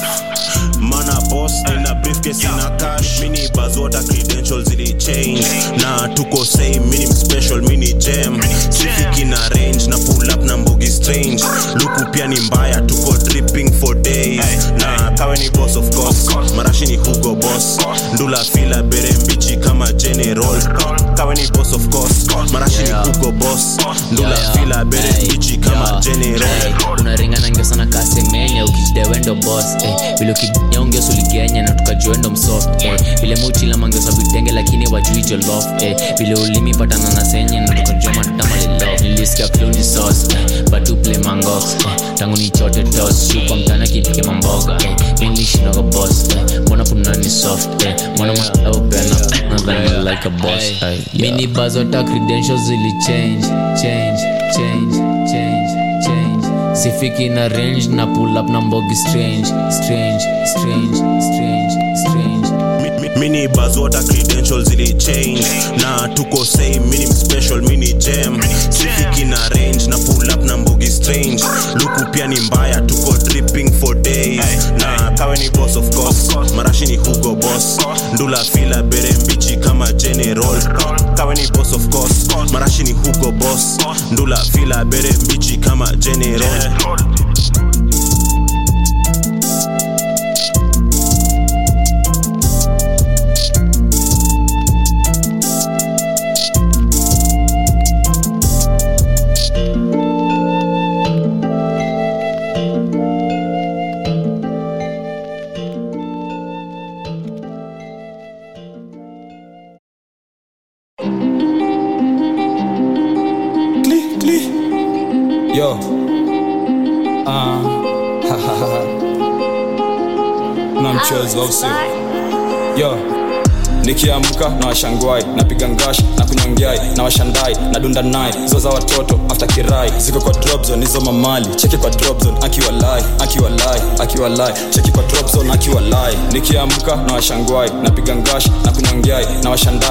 mana boss nina briefcase ina cash mini bazota credentials zili change na tuko same mini special mini jam sifiki na range na pull up na mbogi strange luku pia ni mbaya tuko dripping for days na kawe ni boss of course marashi ni hugo boss ndula fila bere mbichi kama general kawe ni boss of course marashi ni hugo boss ndula fila bere mbichi kama general unaringana ngio sana kasemenya ukijidewendo bos eh. vile ukinyongeo suligenya na tukajuendo msoft eh. vile muchila mangiosa vitenge lakini wajui jolof eh. vile ulimi patana na senye na tukajua matama lilo nilisikia fluni sos eh. batuple mangox eh. tangu ni chote tos shupa mtana kipike mamboga eh. milishindoga bos eh. mbona punani soft eh. mbona maopena nadhani like a boss eh. yeah. mini bazota credentials zili change change change change change sifiki na range na pull up na mbogi strange strange strange strange strange mini bazota credentials zili change na tuko same mini special mini jam sifiki na range na pull up na mbogi strange luku pia ni mbaya tuko dripping for days na kawe ni boss of course marashi ni hugo boss ndula fila bere mbichi kama general kawe ni boss of course marashi ni hugo boss ndula fila bere mbichi kama general yo ah, na mchezo au sio yo nikiamka na washangwai napiga ngash na kunyongyai na washandai na dunda nai zo za watoto after kirai ziko kwa dropzone hizo mamali cheki kwa dropzone akiwa lai akiwa lai akiwa lai cheki kwa dropzone akiwa lai nikiamka na washangwai napiga ngash na kunyongyai na washandai